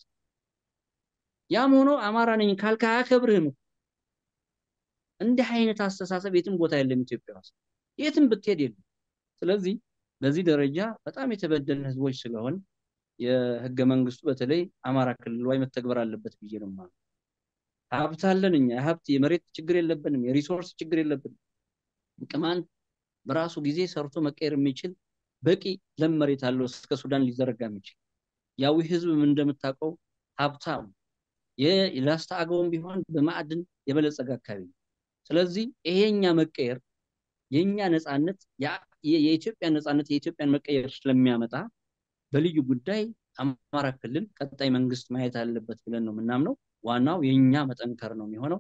ያም ሆኖ አማራ ነኝ ካልካ አያከብርህም። እንዲህ አይነት አስተሳሰብ የትም ቦታ የለም ኢትዮጵያ ውስጥ የትም ብትሄድ የለም። ስለዚህ በዚህ ደረጃ በጣም የተበደልን ህዝቦች ስለሆን የህገ መንግስቱ በተለይ አማራ ክልል ላይ መተግበር አለበት ብዬ ነው ማለት ሀብት አለን እኛ የሀብት የመሬት ችግር የለብንም፣ የሪሶርስ ችግር የለብንም። ቅማንት በራሱ ጊዜ ሰርቶ መቀየር የሚችል በቂ ለም መሬት አለው እስከ ሱዳን ሊዘረጋ የሚችል ያዊ ህዝብ እንደምታውቀው ሀብታም የላስታ አገውም ቢሆን በማዕድን የበለጸገ አካባቢ ነው። ስለዚህ ይሄኛ መቀየር የኛ ነፃነት የኢትዮጵያ ነፃነት የኢትዮጵያን መቀየር ስለሚያመጣ በልዩ ጉዳይ አማራ ክልል ቀጣይ መንግስት ማየት አለበት ብለን ነው የምናምነው። ዋናው የኛ መጠንከር ነው የሚሆነው።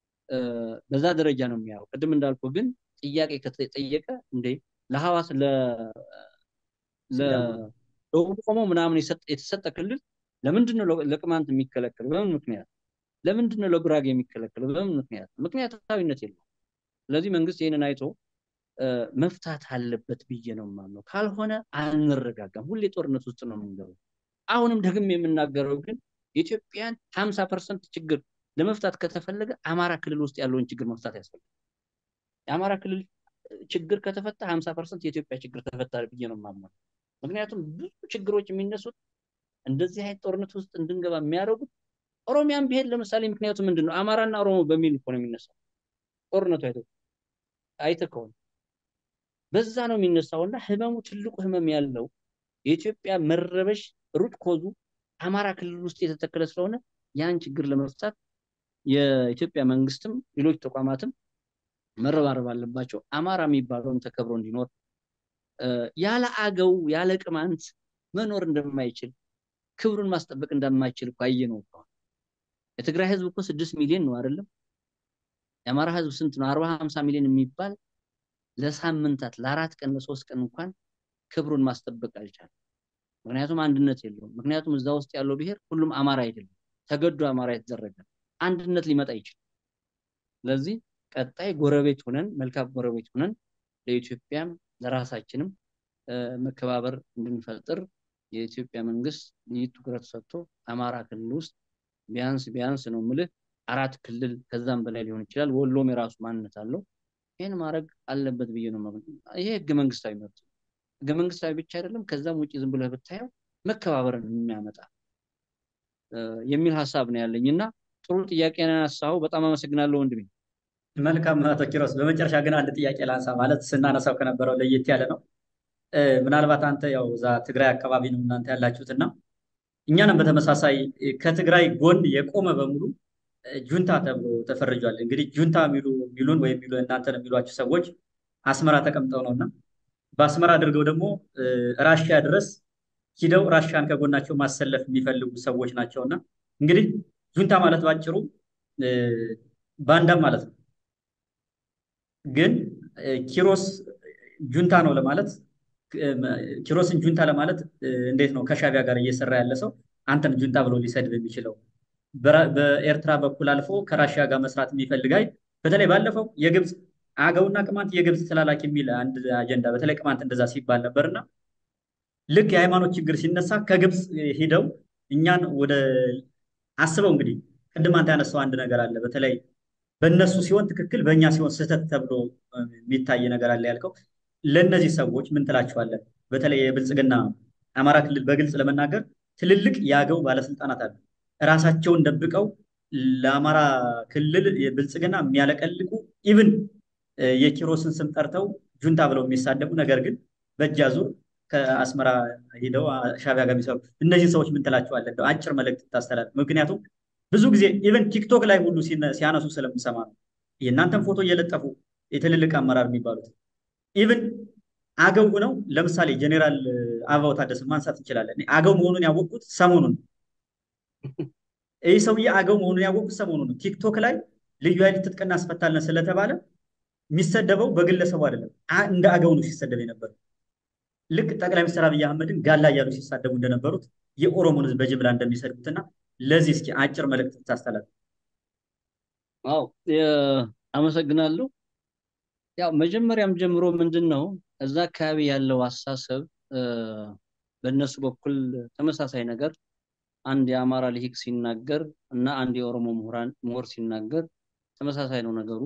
በዛ ደረጃ ነው የሚያየው። ቅድም እንዳልኩ ግን ጥያቄ ከተጠየቀ እንዴ ለሐዋስ ለደቡብ ኦሞ ምናምን የተሰጠ ክልል ለምንድን ነው ለቅማንት የሚከለከል? በምን ምክንያት? ለምንድን ነው ለጉራጌ የሚከለከል? በምን ምክንያት? ምክንያታዊነት የለውም። ስለዚህ መንግስት ይህንን አይቶ መፍታት አለበት ብዬ ነው የማምነው። ካልሆነ አንረጋጋም። ሁሌ ጦርነት ውስጥ ነው የምንገባው። አሁንም ደግም የምናገረው ግን የኢትዮጵያን ሀምሳ ፐርሰንት ችግር ለመፍታት ከተፈለገ አማራ ክልል ውስጥ ያለውን ችግር መፍታት ያስፈልጋል። የአማራ ክልል ችግር ከተፈታ ሀምሳ ፐርሰንት የኢትዮጵያ ችግር ተፈታ ብዬ ነው የማምነው። ምክንያቱም ብዙ ችግሮች የሚነሱት እንደዚህ አይነት ጦርነት ውስጥ እንድንገባ የሚያደርጉት ኦሮሚያን ብሄድ ለምሳሌ ምክንያቱ ምንድን ነው? አማራና ኦሮሞ በሚል እኮ ነው የሚነሳው ጦርነቱ አይተህ አይተህ ከሆነ በዛ ነው የሚነሳው እና ህመሙ ትልቁ ህመም ያለው የኢትዮጵያ መረበሽ ሩት ኮዙ አማራ ክልል ውስጥ የተተከለ ስለሆነ ያን ችግር ለመፍታት የኢትዮጵያ መንግስትም ሌሎች ተቋማትም መረባረብ አለባቸው። አማራ የሚባለውን ተከብሮ እንዲኖር ያለ አገው ያለ ቅማንት መኖር እንደማይችል ክብሩን ማስጠበቅ እንደማይችል እኮ አየነው እኮ። የትግራይ ህዝብ እኮ ስድስት ሚሊዮን ነው አይደለም? የአማራ ህዝብ ስንት ነው? አርባ ሀምሳ ሚሊዮን የሚባል ለሳምንታት ለአራት ቀን ለሶስት ቀን እንኳን ክብሩን ማስጠበቅ አልቻለም። ምክንያቱም አንድነት የለውም። ምክንያቱም እዛ ውስጥ ያለው ብሔር ሁሉም አማራ አይደለም፣ ተገዶ አማራ የተደረገ አንድነት ሊመጣ ይችላል። ስለዚህ ቀጣይ ጎረቤት ሆነን መልካም ጎረቤት ሆነን ለኢትዮጵያም ለራሳችንም መከባበር እንድንፈጥር የኢትዮጵያ መንግስት ልዩ ትኩረት ሰጥቶ አማራ ክልል ውስጥ ቢያንስ ቢያንስ ነው ምልህ አራት ክልል ከዛም በላይ ሊሆን ይችላል። ወሎም የራሱ ማንነት አለው። ይህን ማድረግ አለበት ብዬ ነው። ይሄ ህገ መንግስታዊ መብት ነው። ህገ መንግስታዊ ብቻ አይደለም፣ ከዛም ውጭ ዝም ብለህ ብታየው መከባበርን የሚያመጣ የሚል ሀሳብ ነው ያለኝ እና ጥሩ ጥያቄ ነው ያነሳኸው። በጣም አመሰግናለሁ ወንድሜ። መልካም አቶ ኪሮስ፣ በመጨረሻ ግን አንድ ጥያቄ ላንሳ። ማለት ስናነሳው ከነበረው ለየት ያለ ነው። ምናልባት አንተ ያው እዛ ትግራይ አካባቢ ነው እናንተ ያላችሁት እና እኛንም በተመሳሳይ ከትግራይ ጎን የቆመ በሙሉ ጁንታ ተብሎ ተፈርጇል። እንግዲህ ጁንታ የሚሉ ሚሉን ወይም ሚሉ እናንተን የሚሏቸው ሰዎች አስመራ ተቀምጠው ነው እና በአስመራ አድርገው ደግሞ ራሽያ ድረስ ሂደው ራሽያን ከጎናቸው ማሰለፍ የሚፈልጉ ሰዎች ናቸው እና እንግዲህ ጁንታ ማለት ባጭሩ ባንዳም ማለት ነው። ግን ኪሮስ ጁንታ ነው ለማለት ኪሮስን ጁንታ ለማለት እንዴት ነው ከሻቢያ ጋር እየሰራ ያለ ሰው አንተን ጁንታ ብሎ ሊሰድብ የሚችለው? በኤርትራ በኩል አልፎ ከራሽያ ጋር መስራት የሚፈልግ አይ በተለይ ባለፈው የግብፅ አገውና ቅማንት የግብፅ ተላላኪ የሚል አንድ አጀንዳ በተለይ ቅማንት እንደዛ ሲባል ነበርና ልክ የሃይማኖት ችግር ሲነሳ ከግብፅ ሂደው እኛን ወደ አስበው እንግዲህ ቅድም አንተ ያነሳው አንድ ነገር አለ። በተለይ በእነሱ ሲሆን ትክክል፣ በእኛ ሲሆን ስህተት ተብሎ የሚታይ ነገር አለ ያልከው ለእነዚህ ሰዎች ምን ትላቸዋለህ? በተለይ የብልጽግና አማራ ክልል በግልጽ ለመናገር ትልልቅ የአገው ባለስልጣናት አሉ። እራሳቸውን ደብቀው ለአማራ ክልል የብልጽግና የሚያለቀልቁ ኢቭን የኪሮስን ስም ጠርተው ጁንታ ብለው የሚሳደቡ ነገር ግን በእጅ አዙር ከአስመራ ሂደው ሻቢያ ጋር የሚሰሩ እነዚህ ሰዎች ምን ትላቸዋለህ? እንደው አጭር መልእክት ታስተላልፍ። ምክንያቱም ብዙ ጊዜ ኢቨን ቲክቶክ ላይ ሁሉ ሲያነሱ ስለምሰማ ነው የእናንተን ፎቶ እየለጠፉ የትልልቅ አመራር የሚባሉት ኢቨን አገው ሆነው ለምሳሌ ጀኔራል አበባው ታደሰን ማንሳት እንችላለን። አገው መሆኑን ያወቁት ሰሞኑን ይህ ሰውዬ አገው መሆኑን ያወቁት ሰሞኑን ነው። ቲክቶክ ላይ ልዩ ኃይል ትጥቅ እናስፈታለን ስለተባለ የሚሰደበው በግለሰቡ አይደለም፣ እንደ አገው ነው ሲሰደብ የነበረው። ልክ ጠቅላይ ሚኒስትር አብይ አህመድን ጋላ እያሉ ሲሳደቡ እንደነበሩት የኦሮሞን ሕዝብ በጅምላ እንደሚሰድቡትና ለዚህ እስኪ አጭር መልእክት ብታስተላልፍ። አዎ አመሰግናለሁ። ያው መጀመሪያም ጀምሮ ምንድን ነው እዛ አካባቢ ያለው አስተሳሰብ በእነሱ በኩል ተመሳሳይ ነገር አንድ የአማራ ልሂቅ ሲናገር እና አንድ የኦሮሞ ምሁራን ምሁር ሲናገር ተመሳሳይ ነው ነገሩ።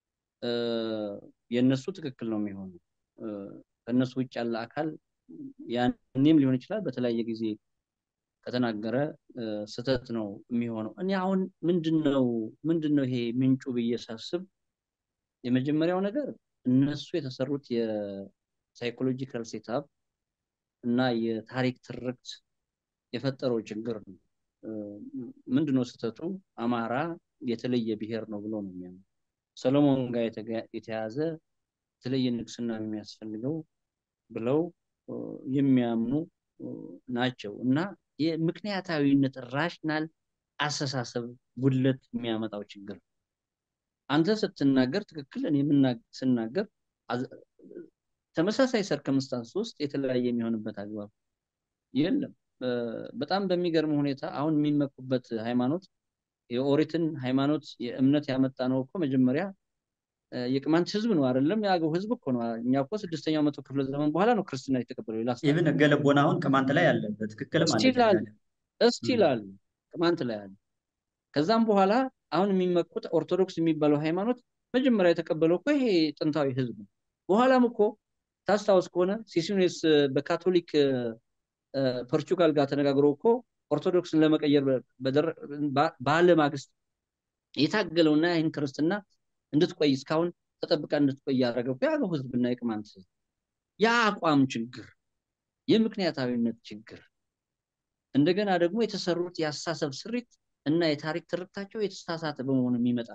የእነሱ ትክክል ነው የሚሆነው። ከእነሱ ውጭ ያለ አካል ያኔም ሊሆን ይችላል በተለያየ ጊዜ ከተናገረ ስህተት ነው የሚሆነው። እኔ አሁን ምንድነው ምንድነው ይሄ ምንጩ ብዬ ሳስብ የመጀመሪያው ነገር እነሱ የተሰሩት የሳይኮሎጂካል ሴታፕ እና የታሪክ ትርክት የፈጠረው ችግር ነው። ምንድነው ስህተቱ? አማራ የተለየ ብሔር ነው ብሎ ነው የሚያምኑ። ሰሎሞን ጋር የተያዘ የተለየ ንግስና የሚያስፈልገው ብለው የሚያምኑ ናቸው እና የምክንያታዊነት ራሽናል አስተሳሰብ ጉድለት የሚያመጣው ችግር አንተ ስትናገር ትክክል፣ እኔ ስናገር ተመሳሳይ ሰርከምስታንስ ውስጥ የተለያየ የሚሆንበት አግባብ የለም። በጣም በሚገርም ሁኔታ አሁን የሚመኩበት ሃይማኖት የኦሪትን ሃይማኖት የእምነት ያመጣ ነው እኮ መጀመሪያ የቅማንት ህዝብ ነው አይደለም? የአገው ህዝብ እኮ ነው። እኛ እኮ ስድስተኛው መቶ ክፍለ ዘመን በኋላ ነው ክርስትና የተቀበለው። ላስ ኢቭን ህገ ልቦና አሁን ቅማንት ላይ አለ፣ በትክክልም አለ፣ እስቲል አለ፣ ቅማንት ላይ አለ። ከዛም በኋላ አሁን የሚመኩት ኦርቶዶክስ የሚባለው ሃይማኖት መጀመሪያ የተቀበለው እኮ ይሄ ጥንታዊ ህዝብ ነው። በኋላም እኮ ታስታውስ ከሆነ ሲሲኒስ በካቶሊክ ፖርቹጋል ጋር ተነጋግሮ እኮ ኦርቶዶክስን ለመቀየር ባለ ማግስት የታገለውና ይህን ክርስትና እንድትቆይ እስካሁን ተጠብቃ እንድትቆይ ያደረገው የአገው ህዝብና የቅማንት ህዝብ የአቋም ችግር፣ የምክንያታዊነት ችግር እንደገና ደግሞ የተሰሩት የአስተሳሰብ ስሪት እና የታሪክ ትርክታቸው የተሳሳተ በመሆኑ የሚመጣ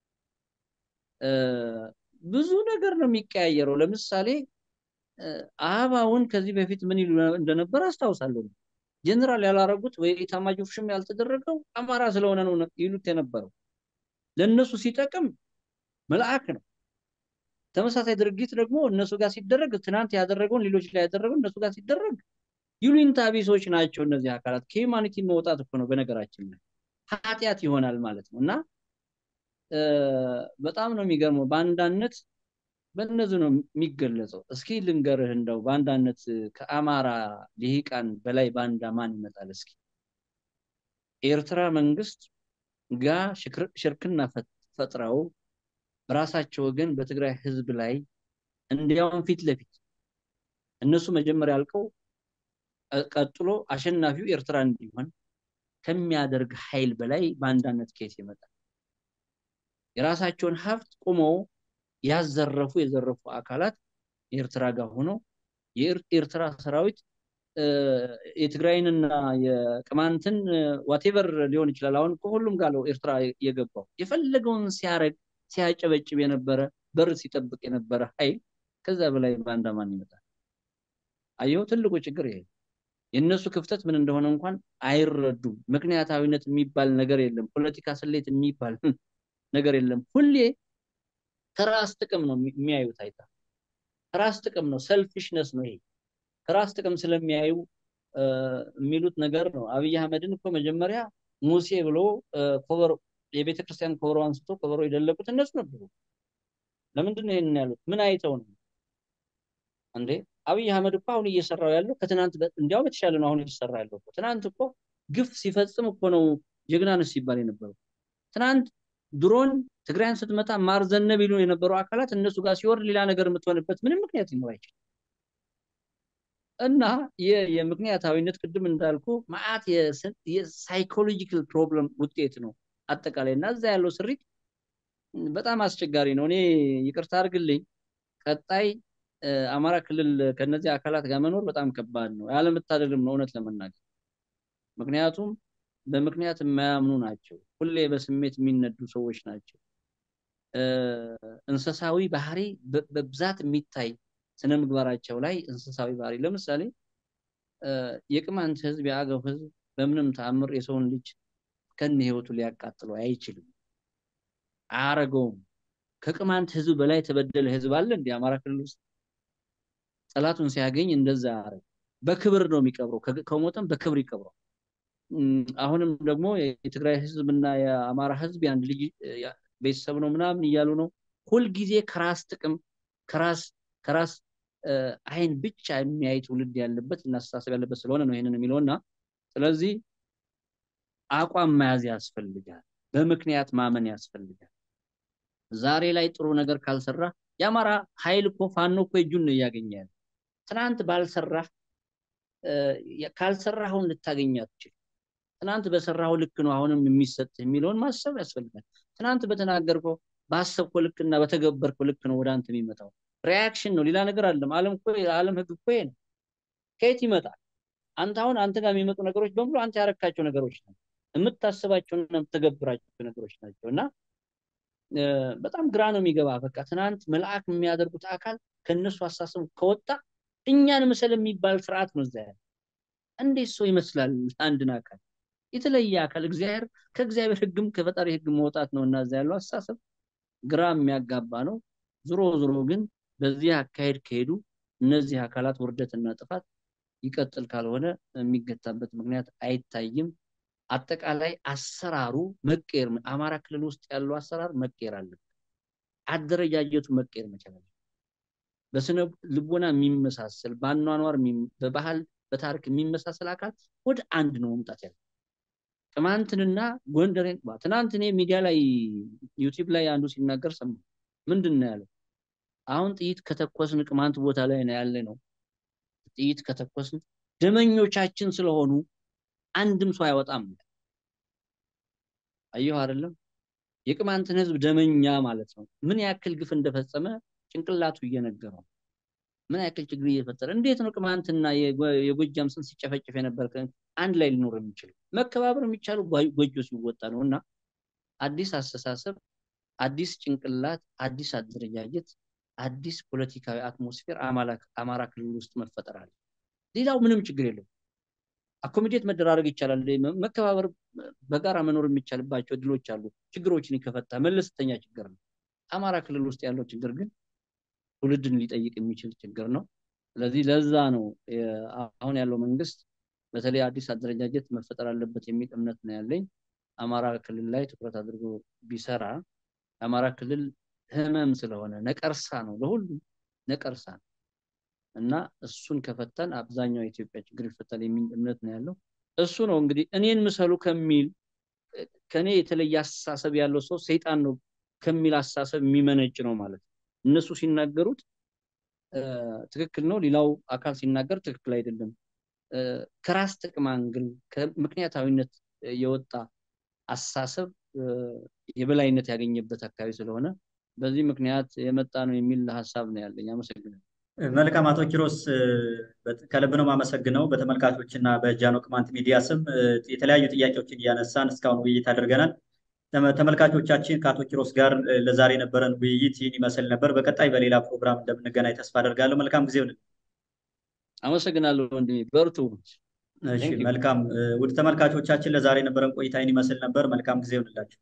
ብዙ ነገር ነው የሚቀያየረው። ለምሳሌ አበባውን ከዚህ በፊት ምን ይሉ እንደነበር አስታውሳለሁ። ጀነራል ያላረጉት ወይ ኤታማዦር ሹም ያልተደረገው አማራ ስለሆነ ነው ይሉት የነበረው። ለእነሱ ሲጠቅም መልአክ ነው። ተመሳሳይ ድርጊት ደግሞ እነሱ ጋር ሲደረግ ትናንት ያደረገውን ሌሎች ላይ ያደረገው እነሱ ጋር ሲደረግ ይሉኝታ ቢሶች ናቸው እነዚህ አካላት። ከሂውማኒቲ መውጣት እኮ ነው በነገራችን ላይ ኃጢአት ይሆናል ማለት ነው እና በጣም ነው የሚገርመው። በአንዳነት በእነዚህ ነው የሚገለጸው። እስኪ ልንገርህ እንደው በአንዳነት ከአማራ ልሂቃን በላይ ባንዳ ማን ይመጣል? እስኪ ኤርትራ መንግስት ጋር ሽርክና ፈጥረው በራሳቸው ወገን በትግራይ ህዝብ ላይ እንዲያውም ፊት ለፊት እነሱ መጀመሪያ አልቀው ቀጥሎ አሸናፊው ኤርትራ እንዲሆን ከሚያደርግ ኃይል በላይ በአንዳነት ኬስ ይመጣል። የራሳቸውን ሀብት ቁመው ያዘረፉ የዘረፉ አካላት ኤርትራ ጋር ሆነው የኤርትራ ሰራዊት የትግራይንና የቅማንትን ዋቴቨር ሊሆን ይችላል። አሁን ከሁሉም ጋር ነው ኤርትራ የገባው። የፈለገውን ሲያረግ ሲያጨበጭብ የነበረ በር ሲጠብቅ የነበረ ኃይል ከዛ በላይ ባንዳ ማን ይመጣል? አየው፣ ትልቁ ችግር ይሄ የእነሱ ክፍተት ምን እንደሆነ እንኳን አይረዱም። ምክንያታዊነት የሚባል ነገር የለም። ፖለቲካ ስሌት የሚባል ነገር የለም። ሁሌ ከራስ ጥቅም ነው የሚያዩት። አይታ ከራስ ጥቅም ነው፣ ሰልፊሽነስ ነው ይሄ። ከራስ ጥቅም ስለሚያዩ የሚሉት ነገር ነው። አብይ አህመድን እኮ መጀመሪያ ሙሴ ብሎ ኮበሮ የቤተ ክርስቲያን ኮበሮ አንስቶ ኮበሮ የደለቁት እነሱ ነበሩ። ለምንድን ነው ይህንን ያሉት? ምን አይተው ነው እንዴ? አብይ አህመድ እኮ አሁን እየሰራው ያለው ከትናንት እንዲያውም የተሻለ ነው አሁን እየሰራ ያለው እኮ። ትናንት እኮ ግፍ ሲፈጽም እኮ ነው ጀግናንስ ሲባል የነበረው። ትናንት ድሮን ትግራይን ስትመታ ማርዘነብ ይሉ የነበሩ አካላት እነሱ ጋር ሲወርድ ሌላ ነገር የምትሆንበት ምንም ምክንያት ሊኖር አይችልም። እና የምክንያታዊነት ቅድም እንዳልኩ ማአት የሳይኮሎጂካል ፕሮብለም ውጤት ነው አጠቃላይ እና እዛ ያለው ስሪት በጣም አስቸጋሪ ነው። እኔ ይቅርታ አድርግልኝ፣ ቀጣይ አማራ ክልል ከነዚህ አካላት ጋር መኖር በጣም ከባድ ነው። ያለመታደልም ነው እውነት ለመናገር ምክንያቱም በምክንያት የማያምኑ ናቸው። ሁሌ በስሜት የሚነዱ ሰዎች ናቸው። እንስሳዊ ባህሪ በብዛት የሚታይ ስነ ምግባራቸው ላይ እንስሳዊ ባህሪ ለምሳሌ የቅማንት ህዝብ የአገው ህዝብ በምንም ተአምር የሰውን ልጅ ከነ ህይወቱ ሊያቃጥለው አይችልም፣ አያረገውም። ከቅማንት ህዝብ በላይ የተበደለ ህዝብ አለ እንዲ አማራ ክልል ውስጥ ጠላቱን ሲያገኝ እንደዛ ያረግ በክብር ነው የሚቀብረው። ከሞተም በክብር ይቀብረው። አሁንም ደግሞ የትግራይ ህዝብ እና የአማራ ህዝብ የአንድ ልጅ ቤተሰብ ነው ምናምን እያሉ ነው። ሁልጊዜ ከራስ ጥቅም ከራስ ከራስ አይን ብቻ የሚያይ ትውልድ ያለበት እና አስተሳሰብ ያለበት ስለሆነ ነው ይህንን የሚለው እና ስለዚህ አቋም መያዝ ያስፈልጋል። በምክንያት ማመን ያስፈልጋል። ዛሬ ላይ ጥሩ ነገር ካልሰራ የአማራ ኃይል እኮ ፋኖ እኮ እጁን ነው እያገኘ ያለ። ትናንት ባልሰራህ ካልሰራኸውን ልታገኝ አትችል። ትናንት በሰራው ልክ ነው አሁንም የሚሰጥ የሚለውን ማሰብ ያስፈልጋል። ትናንት በተናገርከው ባሰብከው ልክ እና በተገበርከው ልክ ነው ወደ አንተ የሚመጣው። ሪያክሽን ነው፣ ሌላ ነገር አለም። ዓለም እኮ የዓለም ህግ እኮ ነው። ከየት ይመጣል? አንተ አሁን አንተ ጋር የሚመጡ ነገሮች በሙሉ አንተ ያረካቸው ነገሮች ናቸው፣ የምታስባቸውና የምትገብራቸው ነገሮች ናቸው እና በጣም ግራ ነው የሚገባ። በቃ ትናንት መልአክ የሚያደርጉት አካል ከእነሱ አሳሰቡ ከወጣ እኛን መሰል የሚባል ስርዓት ነው እዛ ያለ። እንዴት ሰው ይመስላል አንድን አካል የተለየ አካል እግዚአብሔር ከእግዚአብሔር ህግም ከፈጣሪ ህግ መውጣት ነው እና እዛ ያለው አስተሳሰብ ግራ የሚያጋባ ነው። ዞሮ ዞሮ ግን በዚህ አካሄድ ከሄዱ እነዚህ አካላት ውርደትና ጥፋት ይቀጥል ካልሆነ የሚገታበት ምክንያት አይታይም። አጠቃላይ አሰራሩ መቀየር፣ አማራ ክልል ውስጥ ያለው አሰራር መቀየር አለበት። አደረጃጀቱ መቀየር መቻል አለበት። በስነ ልቦና የሚመሳሰል በአኗኗር በባህል በታሪክ የሚመሳሰል አካል ወደ አንድ ነው መምጣት ያለ ቅማንትንና ጎንደሬን ትናንት እኔ ሚዲያ ላይ ዩቲዩብ ላይ አንዱ ሲናገር ሰማ ምንድን ነው ያለው? አሁን ጥይት ከተኮስን ቅማንት ቦታ ላይ ነው ያለ ነው። ጥይት ከተኮስን ደመኞቻችን ስለሆኑ አንድም ሰው አይወጣም። አየሁ አይደለም? የቅማንትን ህዝብ ደመኛ ማለት ነው። ምን ያክል ግፍ እንደፈጸመ ጭንቅላቱ እየነገረው ምን ያክል ችግር እየፈጠረ እንዴት ነው ቅማንትና የጎጃም ስን ሲጨፈጨፍ የነበር አንድ ላይ ሊኖር የሚችለው? መከባበር የሚቻለው ጎጆ ሲወጣ ነው። እና አዲስ አስተሳሰብ፣ አዲስ ጭንቅላት፣ አዲስ አደረጃጀት፣ አዲስ ፖለቲካዊ አትሞስፌር አማራ ክልል ውስጥ መፈጠር አለ። ሌላው ምንም ችግር የለው። አኮሚዴት መደራረግ ይቻላል። መከባበር፣ በጋራ መኖር የሚቻልባቸው እድሎች አሉ። ችግሮችን ይከፈታ መለስተኛ ችግር ነው። አማራ ክልል ውስጥ ያለው ችግር ግን ትውልድን ሊጠይቅ የሚችል ችግር ነው። ስለዚህ ለዛ ነው አሁን ያለው መንግስት በተለይ አዲስ አደረጃጀት መፈጠር አለበት የሚል እምነት ነው ያለኝ። አማራ ክልል ላይ ትኩረት አድርጎ ቢሰራ የአማራ ክልል ህመም ስለሆነ ነቀርሳ ነው፣ ለሁሉም ነቀርሳ ነው እና እሱን ከፈተን አብዛኛው የኢትዮጵያ ችግር ይፈታል የሚል እምነት ነው ያለው። እሱ ነው እንግዲህ እኔን ምሰሉ ከሚል ከኔ የተለየ አስተሳሰብ ያለው ሰው ሰይጣን ነው ከሚል አስተሳሰብ የሚመነጭ ነው ማለት ነው። እነሱ ሲናገሩት ትክክል ነው፣ ሌላው አካል ሲናገር ትክክል አይደለም። ከራስ ጥቅም አንግል ከምክንያታዊነት የወጣ አስተሳሰብ የበላይነት ያገኘበት አካባቢ ስለሆነ በዚህ ምክንያት የመጣ ነው የሚል ሀሳብ ነው ያለኝ። አመሰግናለሁ። መልካም አቶ ኪሮስ ከልብ ነው የማመሰግነው። በተመልካቾች እና በጃኖ ቅማንት ሚዲያ ስም የተለያዩ ጥያቄዎችን እያነሳን እስካሁን ውይይት አድርገናል። ተመልካቾቻችን ከአቶ ኪሮስ ጋር ለዛሬ የነበረን ውይይት ይህን ይመስል ነበር። በቀጣይ በሌላ ፕሮግራም እንደምንገናኝ ተስፋ አደርጋለሁ። መልካም ጊዜ ይሁንልን። አመሰግናለሁ ወንድሜ፣ በርቱ። እሺ፣ መልካም ውድ ተመልካቾቻችን ለዛሬ የነበረን ቆይታ ይህን ይመስል ነበር። መልካም ጊዜ ይሁንላችሁ።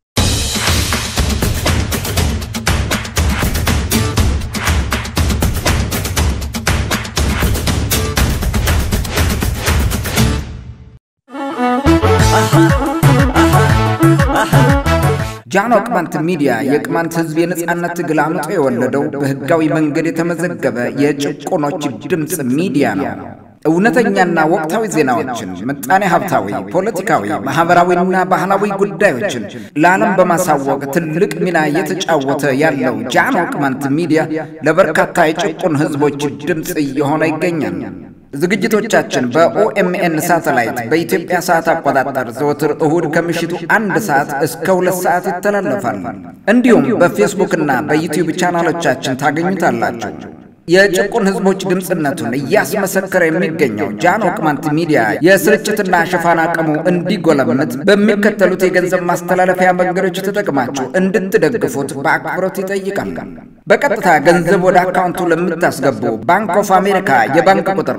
ጃኖ ቅማንት ሚዲያ የቅማንት ሕዝብ የነጻነት ትግል አምጦ የወለደው በህጋዊ መንገድ የተመዘገበ የጭቆኖች ድምፅ ሚዲያ ነው። እውነተኛና ወቅታዊ ዜናዎችን፣ ምጣኔ ሀብታዊ፣ ፖለቲካዊ፣ ማህበራዊና ባህላዊ ጉዳዮችን ለዓለም በማሳወቅ ትልቅ ሚና እየተጫወተ ያለው ጃኖ ቅማንት ሚዲያ ለበርካታ የጭቁን ህዝቦች ድምፅ እየሆነ ይገኛል። ዝግጅቶቻችን በኦኤምኤን ሳተላይት በኢትዮጵያ ሰዓት አቆጣጠር ዘወትር እሁድ ከምሽቱ አንድ ሰዓት እስከ ሁለት ሰዓት ይተላለፋል። እንዲሁም በፌስቡክና በዩቲዩብ ቻናሎቻችን ታገኙታላችሁ። የጭቁን ህዝቦች ድምፅነቱን እያስመሰከረ የሚገኘው ጃኖ ቅማንት ሚዲያ የስርጭትና ሽፋን አቅሙ እንዲጎለምት በሚከተሉት የገንዘብ ማስተላለፊያ መንገዶች ተጠቅማችሁ እንድትደግፉት በአክብሮት ይጠይቃል። በቀጥታ ገንዘብ ወደ አካውንቱ ለምታስገቡ ባንክ ኦፍ አሜሪካ የባንክ ቁጥር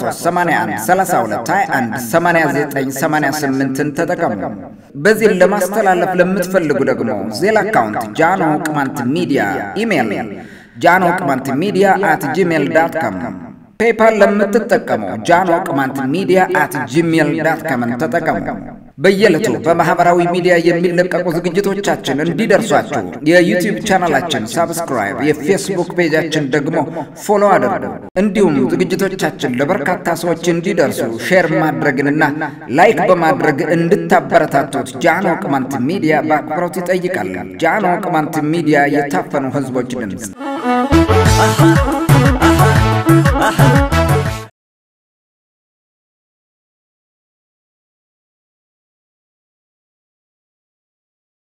1381318988ን ተጠቀሙ። በዚህን ለማስተላለፍ ለምትፈልጉ ደግሞ ዜል አካውንት ጃኖ ቅማንት ሚዲያ ኢሜይል ጃኖ ቅማንት ሚዲያ አት ጂሜል ዳት ካም ፔፓል ለምትጠቀሙ ጃኖ ቅማንት ሚዲያ አት ጂሜል ዳት ካምን ተጠቀሙ። በየዕለቱ በማኅበራዊ ሚዲያ የሚለቀቁ ዝግጅቶቻችን እንዲደርሷችሁ የዩቲዩብ ቻናላችን ሳብስክራይብ፣ የፌስቡክ ፔጃችን ደግሞ ፎሎ አድርጉ። እንዲሁም ዝግጅቶቻችን ለበርካታ ሰዎች እንዲደርሱ ሼር ማድረግንና ላይክ በማድረግ እንድታበረታቱት ጃኖ ቅማንት ሚዲያ በአክብሮት ይጠይቃል። ጃኖ ቅማንት ሚዲያ የታፈኑ ሕዝቦች ድምፅ